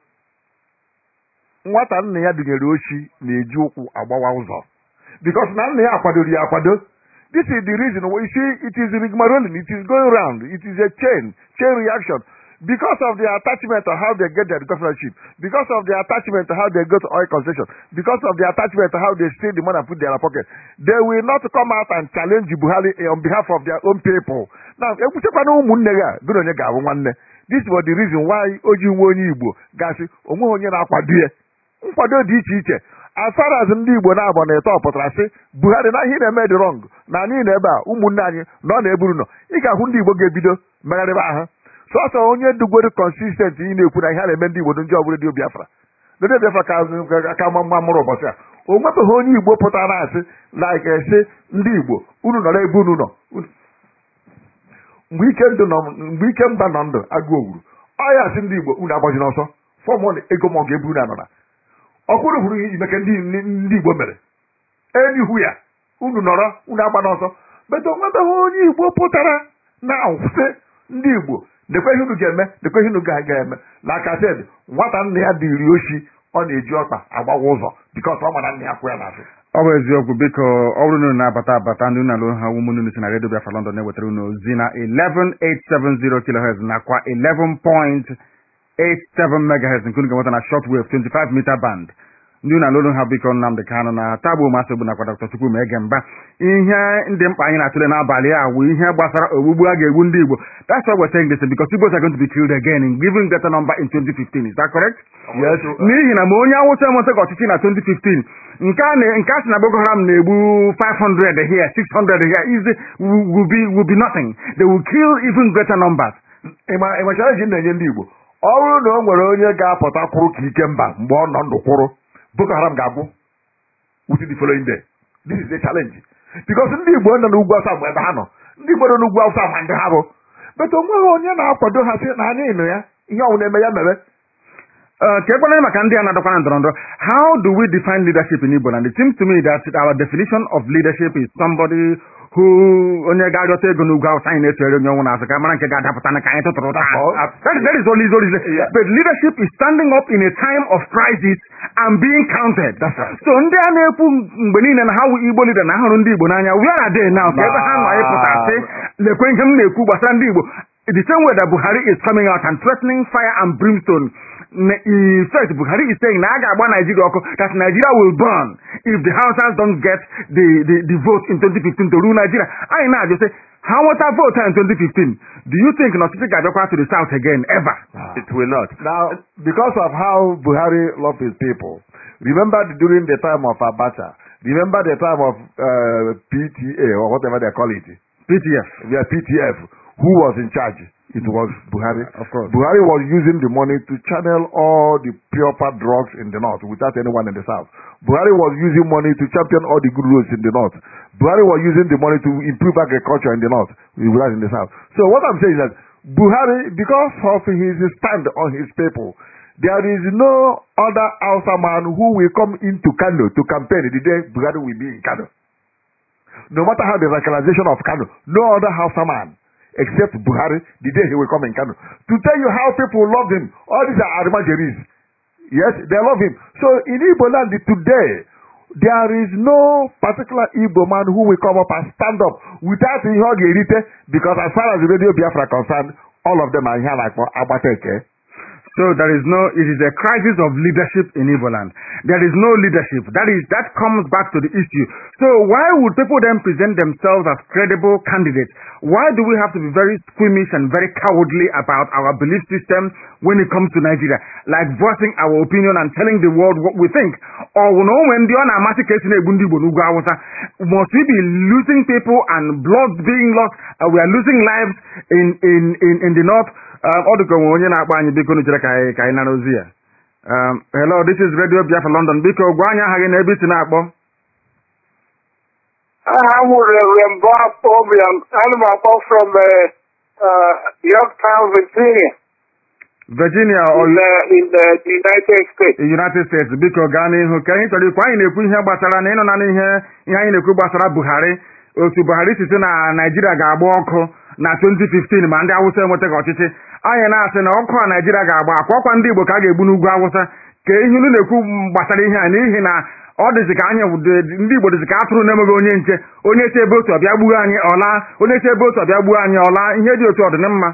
S3: nwata nna ya dụnyere ochi na-eji ụkwụ agbawa ụzọ because na nna ya akwadoro ya akwado this is the reason why you see it is rigmarolin it is going round it is a chain chain reaction because of their attachment to how they get their governorship because of their attachment to how they go to oil concession because of their attachment to how they steal the money and put in their pocket they will not come out and challenge Buhari eh, on behalf of their own people now ekwuchekwana ụmụnne ya gụna onye ga-abụ nwanne this was the reason why o ji nwe onye Igbo gasị onweghị onye na-akwado ya nkwado dị iche iche as far as ndị Igbo na-abọ na eto pụtara sị Buhari na ihe ị na-eme dị wrong na anyị nọ ebe a ụmụnne anyị nọ na-eburu nọ ị ga-ahụ ndị Igbo ga-ebido megharịba ahụ sọsọ onye dugoro consistent ị na-ekwu na ihe a na-eme ndị Igbo ndị ọbụla dị Biafra ndị Biafra ka ka ma mma mụrụ ụbọchị a o nwebeghị onye Igbo pụtara asị like sị ndị Igbo unu nọrọ ebe unu nọ mgbe ike ndụ nọ mgbe ike mba nọ ndụ agụ owuru ọ ya sị ndị Igbo unu agbaji n'ọsọ fọm ego ma ọ ga-ebu unu anọra ọkwụrụ hụrụ ihe imeke ndị ndị Igbo mere enihu ya unu nọrọ unu agba n'ọsọ bete onwebeghị onye Igbo pụtara na sị ndị Igbo dekwe ihe unu ga-eme dekwe ihe unu ga-aga eme like I said nwata nna ya dị iri oshi ọ na-eji ọkpa agbawa ụzọ bikos ọ mara nna ya kwụ ya n'azụ
S1: ọ bụ eziokwu biko ọ bụrụ na unu na-abata abata ndị unu alụ ha ụmụnne unu si na redio Biafra London na-ewetara unu ozi na 11870 kilohertz nakwa 11.87 megahertz nke unu ga-enweta na shortwave 25 meter band ndị unu alụrụ ha biko Nnamdị Kanụ na tagbo masị ogbu nakwa Dr. Chukwu ma ege mba ihe ndị mkpa anyị na-atụle n'abalị a wụ ihe gbasara ogbugbu a ga-egbu ndị Igbo that's why we're saying this because Igbos are going to be killed again in giving greater number in 2015 is that correct?
S3: yes
S1: n'ihi na ma onye awụsa enwetaghị ọchịchị na 2015 nke a na- nke a sị na Boko Haram na-egbu 500 here 600 here is will be will be nothing they will kill even greater numbers
S3: ịma ịma challenge m na-enye ndị Igbo ọ bụrụ na o nwere onye ga-apụta kwụrụ ka ike mba mgbe ọ nọ ndụ kwụrụ Boko Haram ga-abụ within the following day this is a challenge because ndị Igbo nọ n'ugwu awụsa mgbe ebe ha nọ ndị Igbo nọ n'ugwu awụsa ma ndị ha bụ bet o nweghị onye na-akwado ha sị na anyị nụ ya ihe ọnwụ na-eme ya mere
S1: Uh, ka ekwenye maka ndị a na-adọkwa na ndọrọ ndọrọ how do we define leadership in Igbo land it seems to me that our definition of leadership is somebody hụ onye ga-arịọta ego n'ugwu awụsa anyị na-echere onye ọnwụ n'azụ ka mara nke ga-adapụta na ka anyị tụtụrụ ụta
S3: That's all.
S1: That- that is only is only
S3: Yeah.
S1: but leadership is standing up in a time of crisis and being counted
S3: That's right.
S1: so ndị a na-ekwu mgbe niile na ha wụ igbo leader na ahụrụ ndị igbo n'anya where are they now ka ebe ha nọ ịpụta sị lekwe ihe m na-ekwu gbasara ndị igbo the same way that buhari is coming out and threatening fire and brimstone n- in fact buhari is saying na a ga-agba nigeria ọkụ that nigeria will burn if the hausas don't get the, the, the vote in 2015 to rule nigeria anyị na-ajụ sị ha nweta vote in 2015 do you think na ọchịchị ga-abịakwa to the south again ever
S2: It will not.
S3: Now, because of how Buhari loved his people, remember the- during the time of Abacha, remember the time of uh, PTA or whatever they call it,
S1: ptf
S3: yeah, PTF, who was in charge? It was Buhari.
S1: Of course.
S3: Buhari was using the money to channel all the proper drugs in the north without anyone in the south. Buhari was using money to champion all the good roads in the north. Buhari was using the money to improve agriculture in the north without in the south. So what I'm saying is that Buhari, because of his stand on his people, there is no other Hausa man who will come into Kano to campaign the day Buhari will be in Kano. No matter how the radicalization of Kano, no other Hausa man except Buhari the day he will come in Kano. To tell you how people love him, all these are Arimajeris. Yes, they love him. So in Igbo land today, there is no particular Igbo man who will come up and stand up without ihe ọ ga-erite because as far as the radio Biafra concerned, all of them are here like Agbateke.
S1: So there is no, it is a crisis of leadership in Igbo land. There is no leadership. That is, that comes back to the issue. So why would people then present themselves as credible candidates? Why do we have to be very squeamish and very cowardly about our belief system when it comes to Nigeria? Like voicing our opinion and telling the world what we think. Or you know, when the unamasị ka esi na-egbu ndị Igbo n'ugwu Awụsa, must we be losing people and blood being lost? Uh, we are losing lives in, in, in, in the north. Um, ọ dịka onwe onye na-akpọ anyị biko chere ka anyị ka anyị nara ozi ya um, hello this is radio biafra london biko gwa anyị aha gị na ebe isi na-akpọ
S5: aha m Reverend Bob Obiam ana m akpọ from uh, uh, Yorktown, Virginia
S1: virginia or
S5: in, uh, in the United States.
S1: united states biko gaa n'ihu ka anyị chọrọ ikwu anyị na-ekwu ihe gbasara na ịnọ na ihe ihe anyị na-ekwu gbasara buhari otu buhari si sị na naijiria ga-agba ọkụ na 2015 ma ndị awụsa enwetaghị ọchịchị anyị na-asị na ọkụ a naijiria ga-agba akwa ọkwa ndị igbo ka a ga-egbu n'ugwu awụsa ka ihe unu na-ekwu gbasara ihe a n'ihi na ọ dịzị ka anyị ndị igbo dịzị ka atụrụ na-emeghị onye nche onye si ebe otu ọbịa gbuo anyị ọla onye si ebe otu ọbịa gbuo anyị ọla ihe dị otu ọdịnmma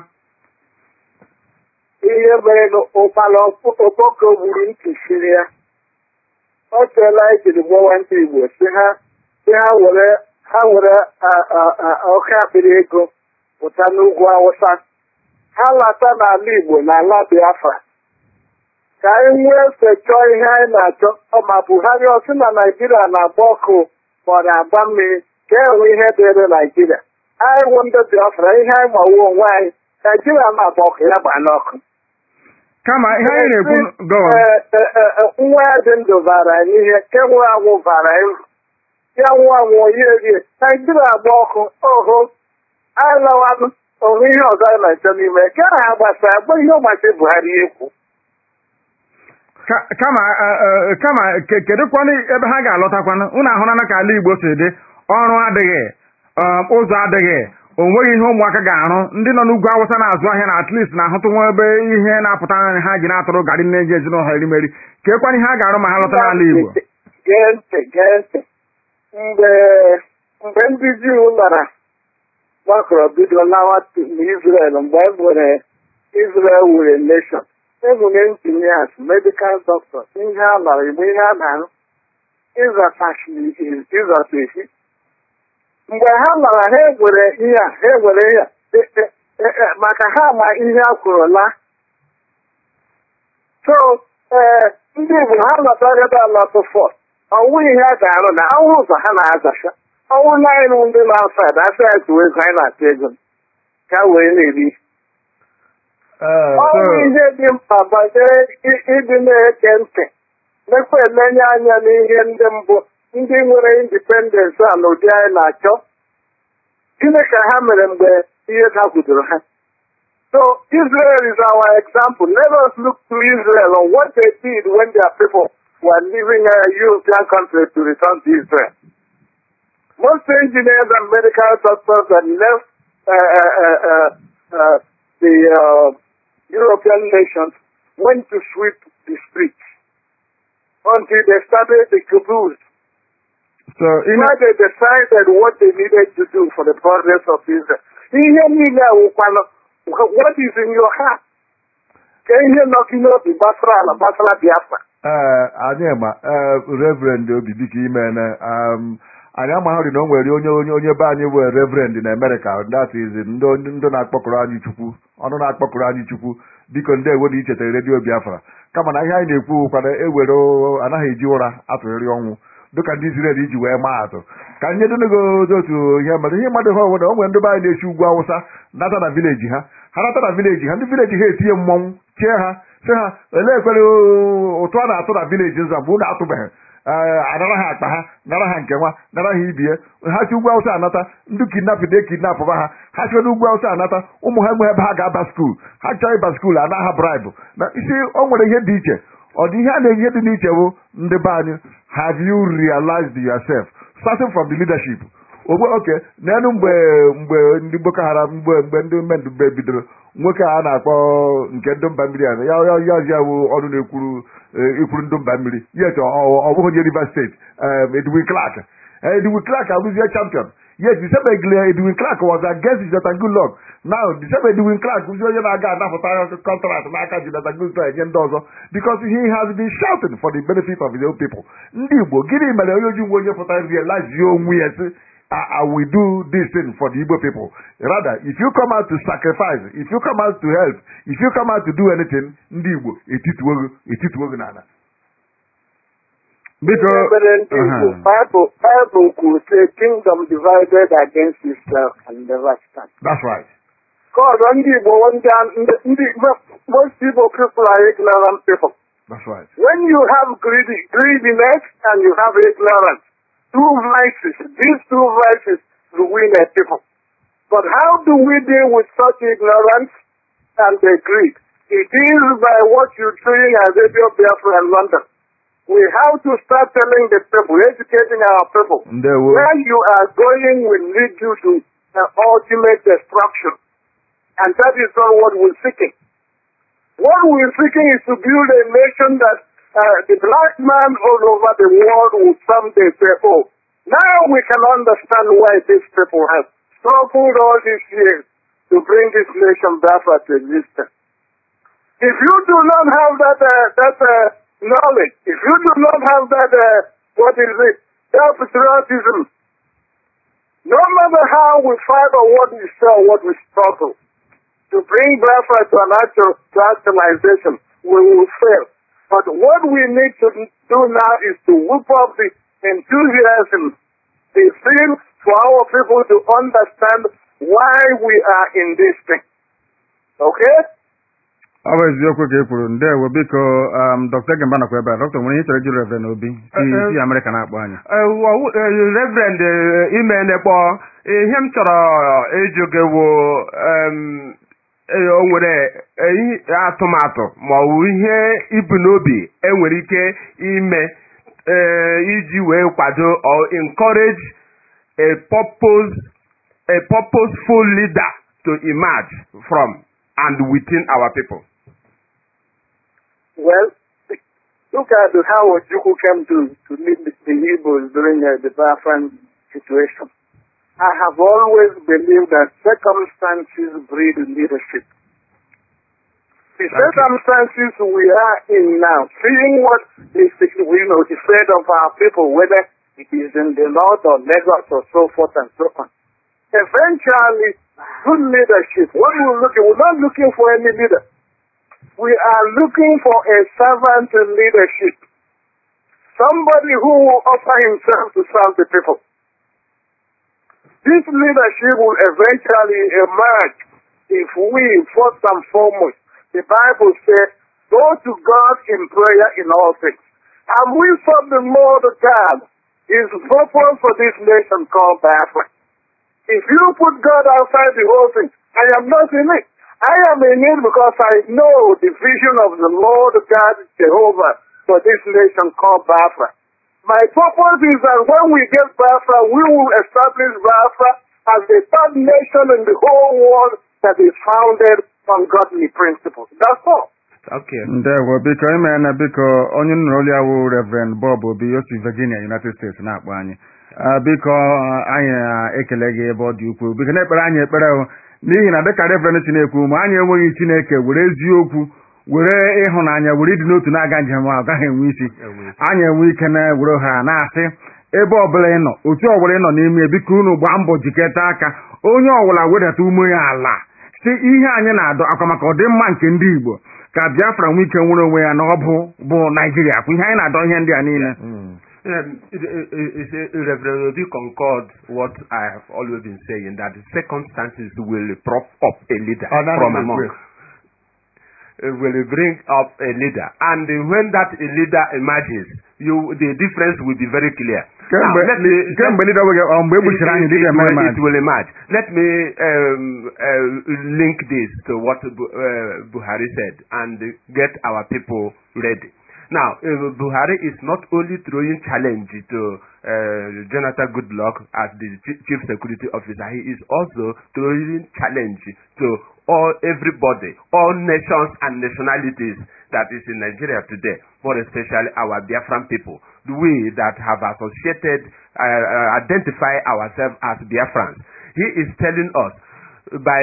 S5: ihe mere na ụkpala okpoko gburu ntị siri ya ọ teela ejiri gbawa ndị Igbo si ha si ha were ha were oke akpịrị ego pụta n'ugwu Awụsa ha lata n'ala Igbo na ala Biafra ka anyị nwee efe chọọ ihe anyị na-achọ ọ ma Buhari ọ sị na Naijiria na-agba ọkụ ma ọ na-agba mmiri ka enwe ihe dịrị Naijiria anyị wụ ndị Biafra ihe anyị mawo onwe anyị Naijiria na-agba ọkụ ya gbaa n'ọkụ
S1: kama ihe anyị na-ekwu gọọ
S5: nwa ya dị ndụ bara anyị ihe nke nwụrụ anwụ bara uru ya nwụọ anwụọ ya erie naijiria agba ọkụ oho anyị lawanụ onwe ihe ọzọ anyị na-achọ n'ime nke ahụ agbasara agba ihe ọgbachi buhari ekwu
S1: Ka- kama eh, eh, kama ke- kedụkwanụ ebe ha ga-alọtakwanụ unu ahụrana ka ala igbo si dị ọrụ adịghị um, ụzọ adịghị o nweghị ihe ụmụaka ga-arụ ndị nọ n'ugwu awụsa na-azụ ahịa na at least na-ahụtụ nwa ebe ihe na-apụta anya ha ji na-atụrụ garị na-eji ezinụlọ erimeri ka ekwana ihe ha ga-arụ ma ha lọta n'ala igbo
S5: gee ntị gee ntị mgbe mgbe ndị juu lara gbakọrọ bido lawa n'Israel mgbe e nwere Israel were nation enwere engineers medical doctors ihe a lara igbe ihe a na-arụ ịzọta esi mgbe ha lara ha egwere ihe a ha egwere ihe a e- e- e- e- maka ha ma ihe a kwuru la so ee ndị Igbo ha lọtara ebe a lọtụ fọt ọnwụ ihe a ga-arụ na ọnwụ ụzọ ha na-azacha ọnwụ naanị ndị na-asaid asa ya tụwa ego anyị na-atụ ego ka wee na-eri
S3: Uh,
S5: ọ bụ
S1: so-
S5: ihe dị mkpa banyere i- ịdị na-eke ntị mekwa emenye anya n'ihe ndị mbụ ndị nwere indipendensị a n'ụdị anyị na-achọ gịnị ka ha mere mgbe ihe dakwudoro ha so Israel is our example let us look to Israel on what they did when their people were leaving a European country to return to Israel Most engineers and medical doctors that left uh, uh, uh, uh, uh, the uh, European nations went to sweep the streets until they started the caboose.
S1: so ị na-
S5: Why they decided what they needed to do for the progress of Israel. Ihe niile awụkwanụ what is in your heart? Ka ihe nọ gị n'obi gbasara ala gbasara Biafra.
S3: ee anyị ma ee reverend obi biko imene um, anyị amaghịrị na o nwere onye onye onye be anyị bụ reverend na Amerịka that is ndị ndị na-akpọkụrụ anyị chukwu ọnụ na-akpọkụrụ anyị chukwu biko ndị ewe na ichetara redio Biafra kama na ihe anyị na-ekwu kwana ewere anaghị eji ụra atụgharị ọnwụ dịka ndị Israel iji wee maa atụ ka nye donego otu ihe mere ihe mmadụ ha obodo o nwere ndị be anyị na-esi ugwu awụsa nata na vileji ha ha nata na vileji ha ndị vileji ha etinye mmọnwụ chie ha sị ha olee ekwere ụtụ a na-atụ na vileji nza mgbe unu atụbeghị ee anara ha akpa ha nara ha nke nwa nara ha ibie ha si ugwu awụsa anata ndị kidnap de kidnapụba ha ha chọrọ ugwu awụsa anata ụmụ ha enwe ebe ha ga-aba skuul ha chọrọ ịba skuul ana ha braibụ na isi o nwere ihe dị iche ọ dị ihe a na-ihe dị n'iche bụ ndị be anyị have you realized yourself starting from the leadership ogbe oke n'elu mgbe mgbe ndị boko haram mgbe mgbe ndị mmendube bidoro nwoke a na-akpọ nke ndị mba mmiri a ya ya ya ya bụ ọnụ na-ekwuru eh, ikwuru ndị mba mmiri yet ọ ọ bụghị onye Rivers steeti um, Edwin Clark Eh, Edwin Clark abụzie champion yes the same Egile Edwin Clark was against Jonathan Goodluck now the same Edwin Clark bụzi onye na-aga anapụta contract n'aka Jonathan Goodluck enye ndị ọzọ because he has been shouting for the benefit of his own people ndị Igbo gịnị mere onye oji nwe onye pụtara realize onwe ya sị I, I will do this thing for the Igbo people. Rather, if you come out to sacrifice, if you come out to help, if you come out to do anything, ndị Igbo etituo gị etituo gị n'ala.
S1: biko
S5: Ebere ndị Igbo,
S1: aha.
S5: Bible Bible kwuru sị kingdom divided against itself can never stand.
S3: That's right.
S5: God, ndị Igbo, ndị ndị ndị most Igbo people are ignorant people.
S3: That's right.
S5: When you have greedy, greediness and you have ignorance, two vices, these two vices ruin a people. But how do we deal with such ignorance and the greed? It is by what you're doing as Radio Biafra in London. We have to start telling the people, educating our people.
S3: Ndewo.
S5: Where you are going will lead you to uh, ultimate destruction. And that is not what we're seeking. What we're seeking is to build a nation that uh, the black man all over the world will someday say, oh, now we can understand why these people have struggled all these years to bring this nation back to existence. If you do not have that uh, that uh, knowledge, if you do not have that uh, what is it, that patriotism, no matter how we fight or what we sell, what we struggle to bring Biafra to an actual to actualization, we will fail. But what we need to do now is to whip up the enthusiasm, the zeal for our people to understand why we are in this thing. Okay?
S1: ọ bụ eziokwu ka e kwuru ndewo biko um, dr gemba nakwa ebe a dọkịta nwere ihe chọrọ ịjụ reverend obi si
S2: Eh, eh.
S1: si amerịka na-akpọ anyị
S2: reverend imenekpọ ihe m chọrọ ịjụ gị wụ em, eh, o nwere eh, ihe- atụmatụ ma ọ bụ ihe ibu n'obi enwere ike ime eh, iji wee kwado or encourage a purpose a purposeful leader to emerge from and within our people.
S5: Well, look at how Ojukwu came to, to lead the, the Hebrews during uh, the Biafran situation. I have always believed that circumstances breed leadership. The circumstances we are in now, seeing what is the, we know the fate of our people, whether it is in the north or Lagos or so forth and so on. Eventually, good leadership. What we're looking, we're not looking for any leader. We are looking for a servant leadership. Somebody who will offer himself to serve the people. This leadership will eventually emerge if we, first and foremost, the Bible says, go to God in prayer in all things. And we serve the Lord God, His purpose for this nation called Biafra. If you put God outside the whole thing, I am not in it. I am in it because I know the vision of the Lord God Jehovah for this nation called Biafra. My purpose is that when we get Biafra, we will establish Biafra as the third nation in the whole world that is founded on godly principles. That's all.
S2: Okay.
S1: ndewo biko ime na biko onye nụrụ olu ya wụ reverend bob obi osi virginia united states na-akpọ anyị Ah, biko ah, anyị na-ekele gị ebe ọ dị ukwuu biko na-ekpere anyị ekpere o n'ihi na dịka reverend si na-ekwu ma anyị enweghị chineke were eziokwu were ịhụnanya were ịdị n'otu na-aga njem ahụ gaghị enwe isi
S2: Enwe.
S1: anyị enwe ike na were ha na-asị ebe ọbụla ị nọ otu ọbụla ị nọ n'ime ya, biko unu gbaa mbọ jikọta aka onye ọbụla wedata ume ya ala si ihe anyị na-adọ akwa maka ọdịmma nke ndị igbo ka biafra nwee ike nwere onwe ya na ọ bụ bụ naijiria kwa ihe anyị na-adọ ihe ndị a niile
S2: Um, it, it, it, it, Reverend Obi concord what I have always been saying that the circumstances will prop up a leader
S3: Oh, that
S2: from
S3: is
S2: among.
S3: great.
S2: Uh, will bring up a leader, and uh, when that a leader emerges, you the difference will be very clear. Now,
S1: kemgbe
S2: let me-
S1: kemgbe ndị dọwe ọ mgbe e gbuchiri anyị
S2: it,
S1: dịga
S2: it,
S1: eme
S2: will,
S1: ma
S2: it will emerge. Let me um, uh, link this to what Bu- uh, Buhari said and get our people ready. Now, uh, Buhari is not only throwing challenge to uh, Jonathan Goodluck as the chi- chief security officer, he is also throwing challenge to all everybody, all nations and nationalities that is in Nigeria today, more especially our Biafran people, we that have associated, uh, uh, identify ourselves as Biafrans. He is telling us by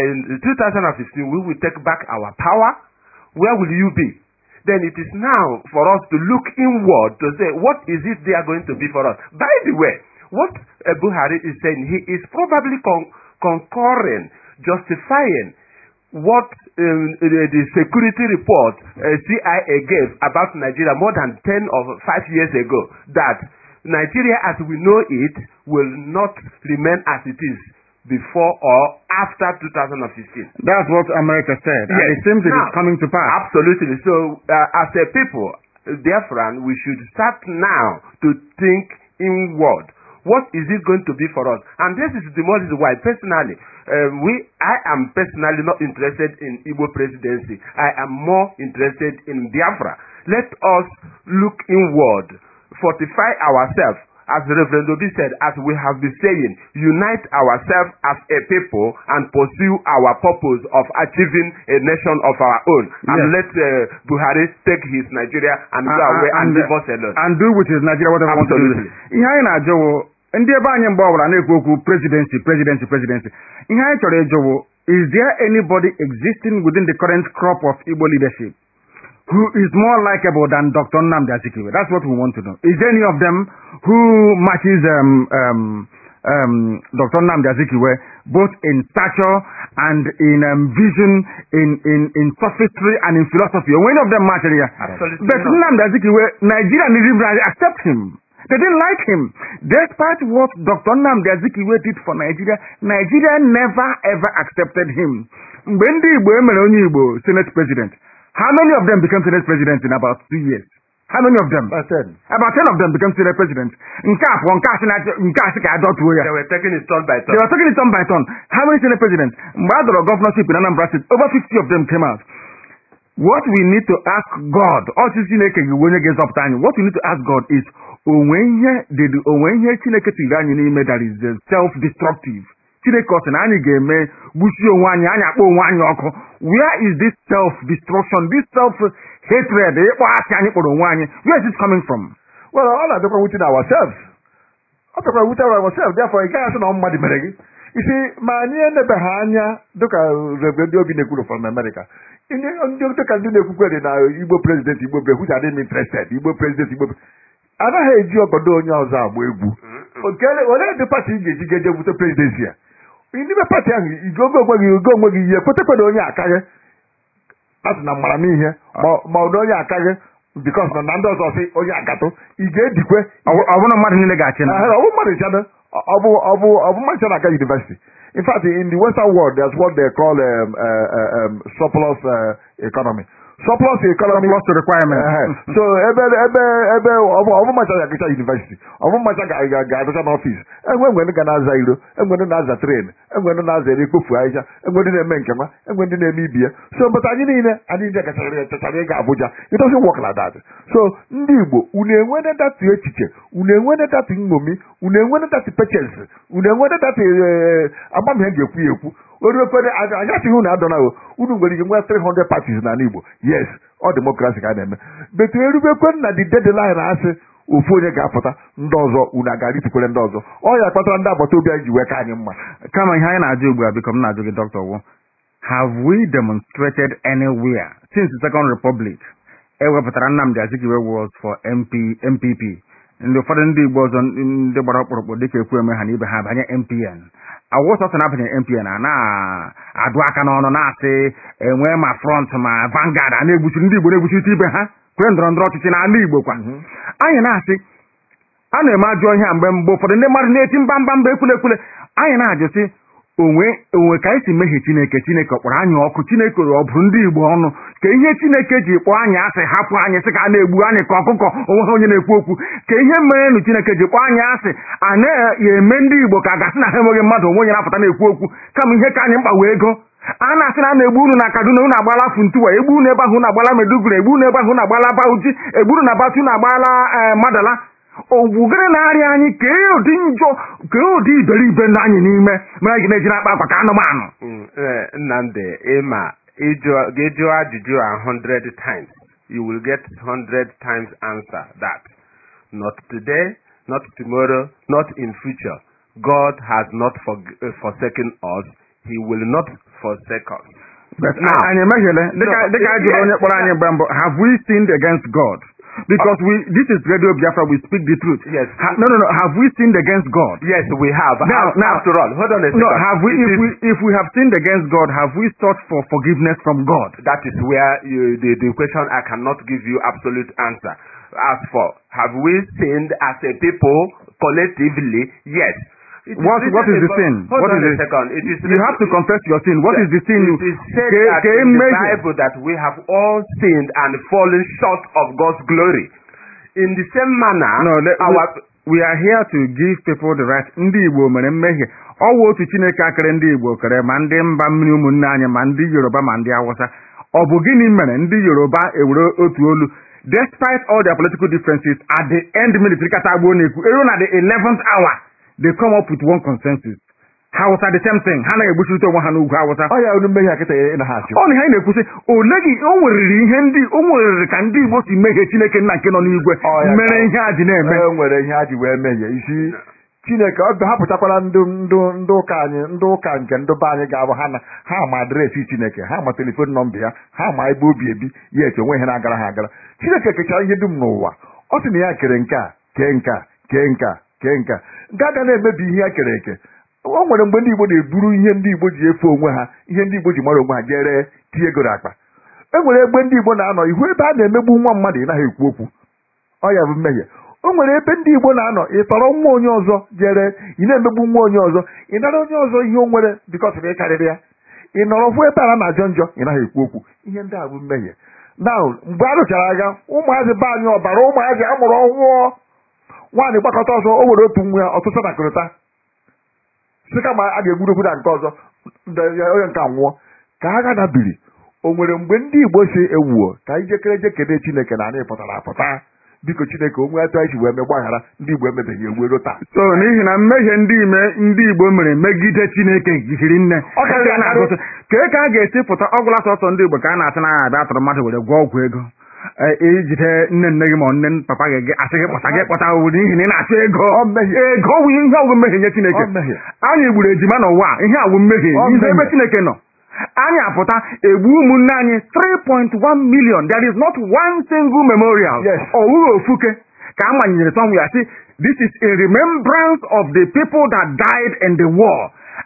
S2: 2015 we will take back our power. Where will you be? Then it is now for us to look inward to say, what is it they are going to be for us? By the way, what uh, Buhari is saying, he is probably con- concurring, justifying what um, the, the security report uh, CIA gave about Nigeria more than 10 or 5 years ago that Nigeria as we know it will not remain as it is before or after 2015.
S1: that's what america said and
S2: Yes.
S1: it seems it is
S2: Now,
S1: coming to pass
S2: Absolutely. So, uh, as a people, therefore, we should start now to think inward. What is it going to be for us? And this is the most why, personally, um, we, I am personally not interested in Igbo presidency. I am more interested in Biafra. Let us look inward, fortify ourselves, as Reverend Obi said, as we have been saying, unite ourselves as a people and pursue our purpose of achieving a nation of our own. And
S1: Yes.
S2: let uh, Buhari take his Nigeria and go
S1: Uh,
S2: away
S1: uh,
S2: and,
S1: and,
S2: leave us alone.
S1: and do with his Nigeria whatever he wants to do.
S2: Absolutely.
S1: ihe anyị na-ajụ wụ ndị ebe anyị mgbe ọbụla na-ekwu okwu presidency presidency presidency ihe anyị chọrọ ịjụ wụ is there anybody existing within the current crop of Igbo leadership who is more likable than Dr. Nnamdi Azikiwe? That's what we want to know. Is there any of them who matches um, um, um, Dr. Nnamdi Azikiwe both in stature and in um, vision, in, in, in sophistry and in philosophy? Or any of them match here?
S2: Absolutely
S1: But
S2: not.
S1: Nnamdi Azikiwe, Nigeria and Israel accept him. They didn't like him. Despite what Dr. Nnamdi Azikiwe did for Nigeria, Nigeria never ever accepted him. Mgbe ndị Igbo emere onye Igbo Senate President, how many of them became Senate President in about two years? How many of them?
S3: About ten.
S1: About ten of them became Senate President. Nke a pụọ nke a sị na nke a sị ka adọtuo ya.
S2: They were taking it turn by
S1: They
S2: turn.
S1: were taking it turn by turn. How many Senate presidents? Mgbe a dọrọ governorship in Anambra State, over 50 of them came out. What we need to ask God, ọchị Chineke gị onye ga-ezọpụta anyị, what we need to ask God is, onwe ihe dịdị onwe ihe Chineke tiri anyị n'ime that is uh, self-destructive. Chineke ọ sị na anyị ga-eme gbusie onwe anyị, anyị akpọ onwe anyị ọkụ. Where is this self-destruction, this self-hatred, ịkpọ asị anyị kpọrọ onwe anyị, where is it coming from?
S3: Well, all na-abịakwa within ourselves. Ọ bịakwa within ourselves. Therefore, ị gaghị asị na ọ mmadụ mere gị. Isi ma anyị enebeghị anya dịka Reverend ndị obi na-ekwuru from America. Ndị ndị dịka ndị na-ekwukwe dị na Igbo president Igbo pre which I didn't interested Igbo president Igbo anaghị eji ọgọdọ onye ọzọ agba egwu. Nke olee dị pati ị ga-eji ga-eje bute presidency a? N'ime pati ahụ igogo onwe gị ogo onwe gị ihe kwetekwe onye akaghị a sị na mara m ihe ma- ma ọ na onye akaghị bikos na na ndị ọzọ sị onye agatụ ị ga-edikwe
S1: Ọ bụ- ọ bụrụ na mmadụ niile ga-achị na
S3: Ahụ, ọ bụ mmadụ nchana ọ bụ ọ bụ ọ bụ mmadụ nchana aga university in fact in the western world there's what they call um, uh, uh, um, surplus uh, economy surplus economy
S1: surplus to requirement
S3: Ehe. so ebe ebe ebe ọbụmacha ga-agụcha university ọbụmacha ga- ga- ga-agụcha n'ọfis enwe enwe ndị ga na-aza iro enwe ndị na-aza tren enwe ndị na-aza ere ekpofu ahịhịa enwe ndị na-eme nke nwa enwe ndị na-eme ibi ya so but anyị niile anyị niile gachara chachara ịga Abuja it doesn't work like that so ndị Igbo unu enwene datu echiche unu enwene datu nṅomi unu enwene datu pechens unu enwene datu agbamihe ji ekwu ya ekwu oruekwere anyị achịghị unu adọnaghị unu nwere ike nwee 300 parties n'ala Igbo yes ọ demokrasi ka a na-eme betu erubekwe na the deadline asị ofu onye ga-apụta ndị ọzọ unu aga ritukwere ndị ọzọ ọ ya kpatara ndị agbata obi anyị ji wee ka anyị mma
S1: kama ihe anyị na-ajụ ugbu a biko m na-ajụ gị dr wo have we demonstrated anywhere since the second republic ewepụtara nnamdị azikiwe was for MP, mpp ndị ụfọdụ ndị igbo ọzọ ndị gbara ọkpụrụkpụ dịka ekwu eme ha na ibe ha banye mpn awụsọsọ na-abanye mpn a na-adụ aka n'ọnụ na-asị enwe ma front ma vangard a na-egbuchiri ndị igbo na-egbuchirịta ibe ha kwere ndọrọ ndọrọ ọchịchị n'ala igbo kwa anyị na-asị a na-eme ajọ ihe a mgbe mgbe ụfọdụ ndị mmadụ na-eti mba mba mba ekwule ekwule anyị na-ajụ sị onwe onwe ka anyị si mehie chineke chineke kpọrọ anyị ọkụ chineke ọ bụ ndị igbo ọnụ ka ihe chineke ji kpọọ anyị asị hapụ anyị sị ka a na-egbu anyị ka ọkụkọ onwe ha onye na-ekwu okwu ka ihe merenụ chineke ji kpọọ anyị asị a na-eme ndị igbo ka a gasị na ha enweghị mmadụ onwe onye na-apụta na-ekwu okwu kama ihe ka anyị mkpa wee ego a na-asị na a na-egbu unu na kaduna unu agbala funtuwa egbu unu ebe ahụ unu agbala meduguri egbu unu ebe ahụ unu agbala bauchi egburu na batu unu agbala ee madala ogwugere na-arịa anyị kee ụdị njọ kee ụdị iberibe ndị anyị n'ime mere anyị na-eji na-akpa akwa ka anụmanụ
S2: Mm, eh, Nnamdi ịma ịjụ- gị jụọ ajụjụ a 100 times you will get 100 times answer that not today not tomorrow not in future God has not forg- uh, forsaken us he will not forsake us
S1: But
S2: Now-
S1: anyị emehiele dịka
S2: No,
S1: dịka anyị jụrụ onye kpọrọ anyị mgbe mbụ have we sinned against God because we this is radio Biafra we speak the truth
S2: Yes.
S1: Ha- no no no have we sinned against God
S2: yes we have
S1: Now-
S2: Af-
S1: now-
S2: after all hold on a second
S1: no have we
S2: It
S1: if
S2: is-
S1: we if we have sinned against God have we sought for forgiveness from God
S2: that is where you, the, the question I cannot give you absolute answer. As for have we sinned as a people collectively? Yes. It is
S1: What-
S2: written
S1: what is the
S2: about-
S1: sin?
S2: Hold
S1: What
S2: on
S1: is
S2: a
S1: it?
S2: second. It is
S1: you have to
S2: written-
S1: confess your sin what is the sin
S2: It is said
S1: Ka-
S2: that
S1: ka
S2: in the
S1: emehie.
S2: Bible that we have all sinned and fallen short of God's glory. In the same manner,
S1: No, let,
S2: our
S1: we, we are here to give people the right. Ndị Igbo mere mmehie. Ọ wụ otu Chineke akere ndị Igbo kere ma ndị mba mmiri ụmụnne anyị ma ndị Yoruba ma ndị Awụsa. Ọ bụ gịnị mere ndị Yoruba ewere otu olu despite all their political differences at the end military kata agbo na-ekwu eru na the 11th hour they come up with one consensus. Hausa the same thing ha na-egbuchirịta onwe ha n'ugwu Hausa.
S3: ọ ya unu mmehie akịta ị na ha achụ
S1: ọ na ihe anyị na-ekwusị ole gị o nweriri ihe ndị o nweriri ka ndị Igbo si mehie Chineke nna nke nọ n'igwe
S3: Ọ ya
S1: mere
S3: ka-
S1: ihe a ji na-eme
S3: e nwere ihe ha ji wee mehie isi chineke ọ hapụtakwala ndị ndị ndị ụka anyị ndị ụka nke ndị be anyị ga-abụ ha na ha ma adreesị chineke ha ma telefon nọmba ya ha ma ebe obi ebi ya eche onwe ihe na-agara ha agara chineke kechara ihe dum n'ụwa ọ sị na ya kere nke a kee nke a kee nke a kee nke a nke a ga na-emebi ihe ya kere eke o nwere mgbe ndị igbo na-eburu ihe ndị igbo ji efe onwe ha ihe ndị igbo ji mara onwe ha jee ree tinye ego n'akpa e nwere egbe ndị igbo na-anọ ihu ebe a na-emegbu nwa mmadụ ị naghị ekwu okwu ọ ya bụ mmehie o nwere ebe ndị igbo na-anọ ị tọrọ nwa onye ọzọ jere ị na-emegbu nwa onye ọzọ ị nara onye ọzọ ihe o nwere bikọs na ị karịrị ya ị nọrọ hụ ebe a na-ajọ njọ ị naghị ekwu okwu ihe ndị a bụ mmehie na mgbe a rụchara agha ụmụazị be anyị ọbara ụmụazị a mụrụ ọhụụ nwaanyị gbakọta ọzọ o were otu nwa ya ọtụtụ nakọrịta sị kama a ga-egbudokwu na nke ọzọ ndị- onye nke a nwụọ ka agha dabiri o nwere mgbe ndị igbo si ewuo ka anyị jekere je kene chineke na anyị pụtara apụta biko chineke onwe atụ anyị si wee mee gbaghara ndị igbo emebeghị ewu ero taa
S1: so n'ihi na mmehie ndị ime ndị igbo mere megide chineke jiri nne
S3: Ọ karịrị
S1: Ka a na-agụsị, kee ka a ga-esi pụta ọgwụla sọsọ ndị igbo ka a na-asị na ya abịa tụrụ mmadụ were gwọọ ọgwụ ego Ee, ijide nne nne gị ma ọ nne papa gị gị asị gị kpọta gị kpọta owu n'ihi na ị na-achọ ego
S3: Ọ mmehie.
S1: ego wụ ihe ọgwụ mmehie nye chineke
S3: Ọ mmehie.
S1: anyị gburu ejima n'ụwa a, ihe awụ mmehie
S3: Ọ
S1: ihe
S3: mmehie.
S1: ebe chineke nọ anyị apụta egbu ụmụnne anyị 3.1 million there is not one single memorial
S3: Yes.
S1: ọ wụghị ofuke ka a manyere somewhere sị this is a remembrance of the people that died in the war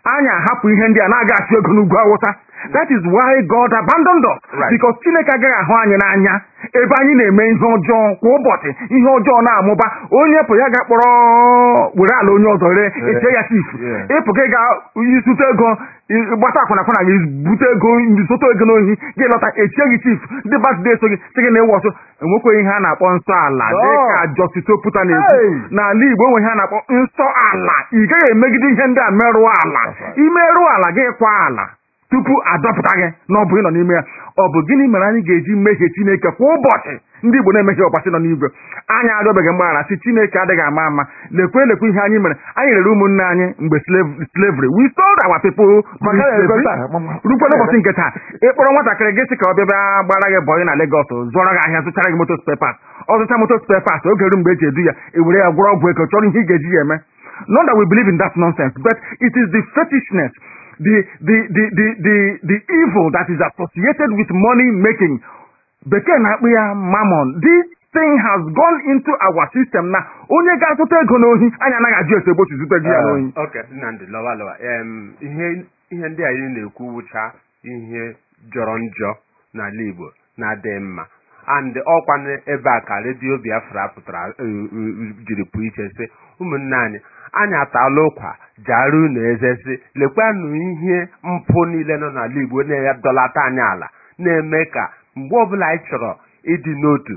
S1: anyị ahapụ ihe ndị a na-aga achụ ego n'ugwu awụsa that is why God abandoned us
S2: Right.
S1: because Chineke agaghị ahụ anyị n'anya ebe anyị na-eme ihe ọjọọ kwa ụbọchị ihe ọjọọ na-amụba onye pụ ya ga-akpọrọ were ala onye ọzọ ree
S3: Yeah.
S1: eche ya chifu
S3: Yeah.
S1: ịpụ gị ga izute ego i- gbata akwụna akwụna gị bute ego zụta ego n'ohi gị lọta echie gị chifu ndị batụde eso gị sị gị na ewu ọsọ enwekweghị ihe a na-akpọ nsọ ala
S3: No.
S1: dịka Justice Oputa na-ekwu
S3: Hey.
S1: n'ala Igbo enwe ihe a na-akpọ nsọ ala ị gaghị emegide ihe ndị a merụọ ala imerụọ ala gị kwa ala tupu adọpụta gị na ọ bụ ịnọ n'ime ya ọ bụ gịnị mere anyị ga-eji mehie Chineke kwa ụbọchị ndị Igbo na-emehie ọbọchị nọ n'igwe anyị arịọbeghị mgbaghara si Chineke adịghị ama ama lekwe lekwe ihe anyị mere anyị rere ụmụnne anyị mgbe slave- slavery we sold our people
S3: Maka
S1: during
S3: ya ego
S1: slavery.
S3: taa, mama.
S1: rukwa n'ụbọchị nke taa ịkpọrọ nwatakịrị gị sị ka ọ bịa bịa gbara gị bọyị na Lagos zụọrọ gị ahịa zụchara gị moto spare parts ọ zụcha moto spare parts oge ru mgbe eji edu ya ewere ya gwọrọ ọgwụ ego chọrọ ihe ị ga-eji ya eme not that we believe in that nonsense but it is the fetishness the the the the the, the evil that is associated with money making bekee na-akpụ ya mammon this thing has gone into our system na onye ga-azụta ego n'ohi anyị anaghị ajụ ese egbochi zụta gị ya
S3: Ah.
S1: n'ohi
S2: ok nnamdị lọwa lọwa em ihe ihe ndị anyị na-ekwu wụcha ihe jọrọ njọ n'ala igbo na-adịghị mma and ọkwa ebe a ka redio biafra pụtara eh, eh, jiri pụ iche sị ụmụnne anyị anyị ataala ụkwa jara unu eze sị lekwanụ ihe mpụ niile nọ n'ala igbo na-adọlata anyị ala na-eme ka mgbe ọbụla anyị chọrọ ịdị n'otu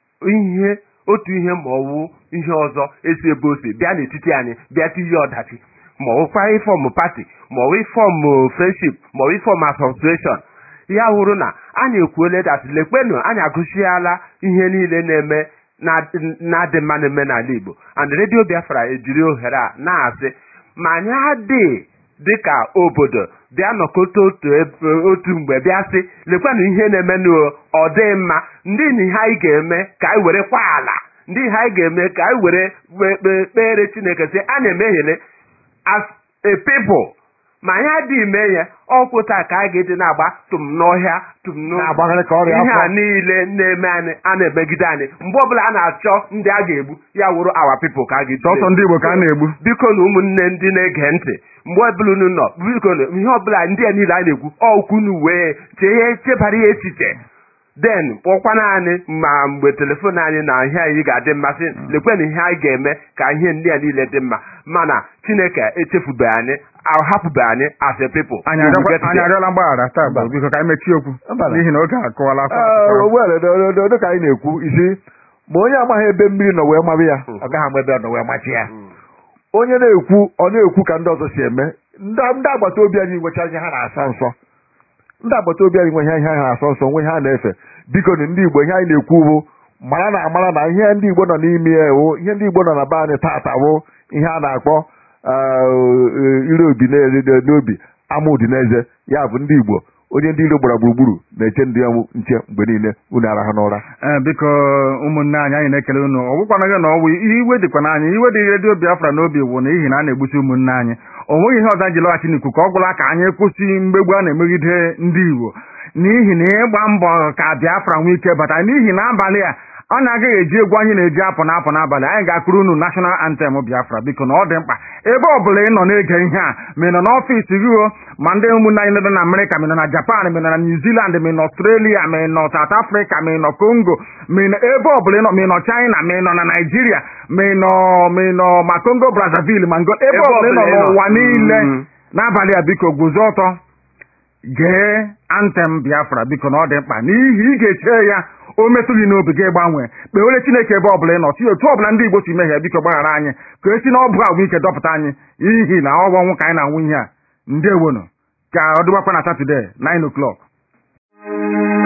S2: ihe otu ihe ma ọwụ ihe ọzọ esi ebe o si bịa n'etiti anyị bịa tinye ọdachi ma ọwụkwa ịfọm pati ma ọwụ ịfọm friendship ma ọwụ ịfọm association ya wụrụ na anyị ekwuole dat lekwenụ anyị agụchiala ihe niile na-eme na- na-adị mma na-eme n'ala Igbo and redio Biafra ejiri ohere a na-asị ma anyị adị dịka obodo bịa nọkọta otu ebe otu mgbe bịa sị lekwanụ ihe na-emenụ ọ dị mma ndị na ihe anyị ga-eme ka anyị were kwa ala ndị ihe anyị ga-eme ka anyị were kpe- kpe- kpere Chineke sị a na-emehiele as a people ma anyị adịghị ime ya ọkwụ taa ka a ga-eji na-agba tụm n'ọhịa tụm n'ụzọ
S3: Na-agbagharị ka ọrịa
S2: ihe a
S3: afọ.
S2: niile na-eme anyị a na-emegide anyị mgbe ọbụla a na-achọ ndị a ga-egbu ya wụrụ awa people ka a ga-eji
S1: sọsọ ndị Igbo ka a na-egbu
S2: biko na ụmụnne ndị na-ege ntị mgbe ọbụla unu nọ biko na ihe ọbụla ndị a niile a na-ekwu ọkwu unu wee chee chebara ya echiche den kpọkwana anyị ma mgbe telefon anyị na ihe anyị ga-adị mmasị lekwenụ ihe anyị ga-eme ka ihe ndị a niile dị mma mana chineke echefubeghị anyị ahapụbeghị anyị as a people
S1: anyị
S2: We will
S1: arịọkwa-
S2: get
S1: anyị
S2: there.
S1: arịọla mgbaghara taa
S3: Mba.
S1: biko ka anyị mechie okwu
S3: Mba.
S1: n'ihi na oge akọwala afọ
S3: Ee,
S1: akụkọ.
S3: were do- do- do- dịka anyị na-ekwu isi ma onye amaghị ebe mmiri nọ wee mabụ ya ọ gaghị ama ebe ọ nọ wee machi ya onye na-ekwu ọ na-ekwu ka ndị ọzọ si eme ndị ndị agbata obi anyị nwecha ihe ha na-asọ nsọ ndị agbata obi anyị nwe ihe ha na-asọ nsọ nwe ihe ha na-efe biko na ndị Igbo ihe anyị na-ekwu bụ mara na amara na ihe ndị Igbo nọ n'ime ya wụ ihe ndị Igbo nọ na be anyị tata wụ ihe a na-akpọ eh, ire obi na- n'obi ama udi n'eze ya bụ ndị Igbo onye ndị iro gbara gburugburu na-eche ndị ya nche mgbe niile unu arahụ n'ụra
S1: ee biko ụmụnne anyị anyị na-ekele unu ọ bụkwana gị na ọwụ iwe dịkwa n'anya iwe dị redio biafra n'obi bụ n'ihi na a na-egbusi ụmụnne anyị o nweghị ihe ọzọ anyị ji lọghachi n'ikuku ọ gwụla ka anyị kwụsị mgbegbu a na-emegide ndị igbo n'ihi na ịgba mbọ ka biafra nwee ike bata n'ihi na abalị a ọ na-agaghị eji egwu anyị na-eji apụ na apụ n'abalị anyị ga-akụrụ unu national anthem biafra biko na ọ dị mkpa ebe ọ bụla ị nọ na-ege ihe a ma ị nọ n'ọfịs gị o ma ndị ụmụnne anyị nọ na amerịka ma ị nọ na japan ma ị nọ na new zealand ma ị nọ australia ma ị nọ south africa ma ị nọ congo ma ị nọ ebe ọ bụla ị nọ ma ị nọ china ma ị nọ na naijiria ma ị nọ ma ị nọ ma congo brazzaville ma ngo ebe ọ bụla ị nọ n'ụwa niile
S2: Mm.
S1: n'abalị a biko guzo ọtọ gee antem biafra biko na ọ dị mkpa n'ihi ị ga-eche ya o metụ gị n'obi gị gbanwee kpeere chineke ebe ọbụla ị nọ si otu ọbụla ndị igbo si mehie biko gbaghara anyị ka esi na ọ bụ agwụ ike dọpụta anyị n'ihi na ọ bụ ọnwụ ka anyị na-anwụ ihe a ndewonu ka ọ dịbakwa na satọde 9 o'clock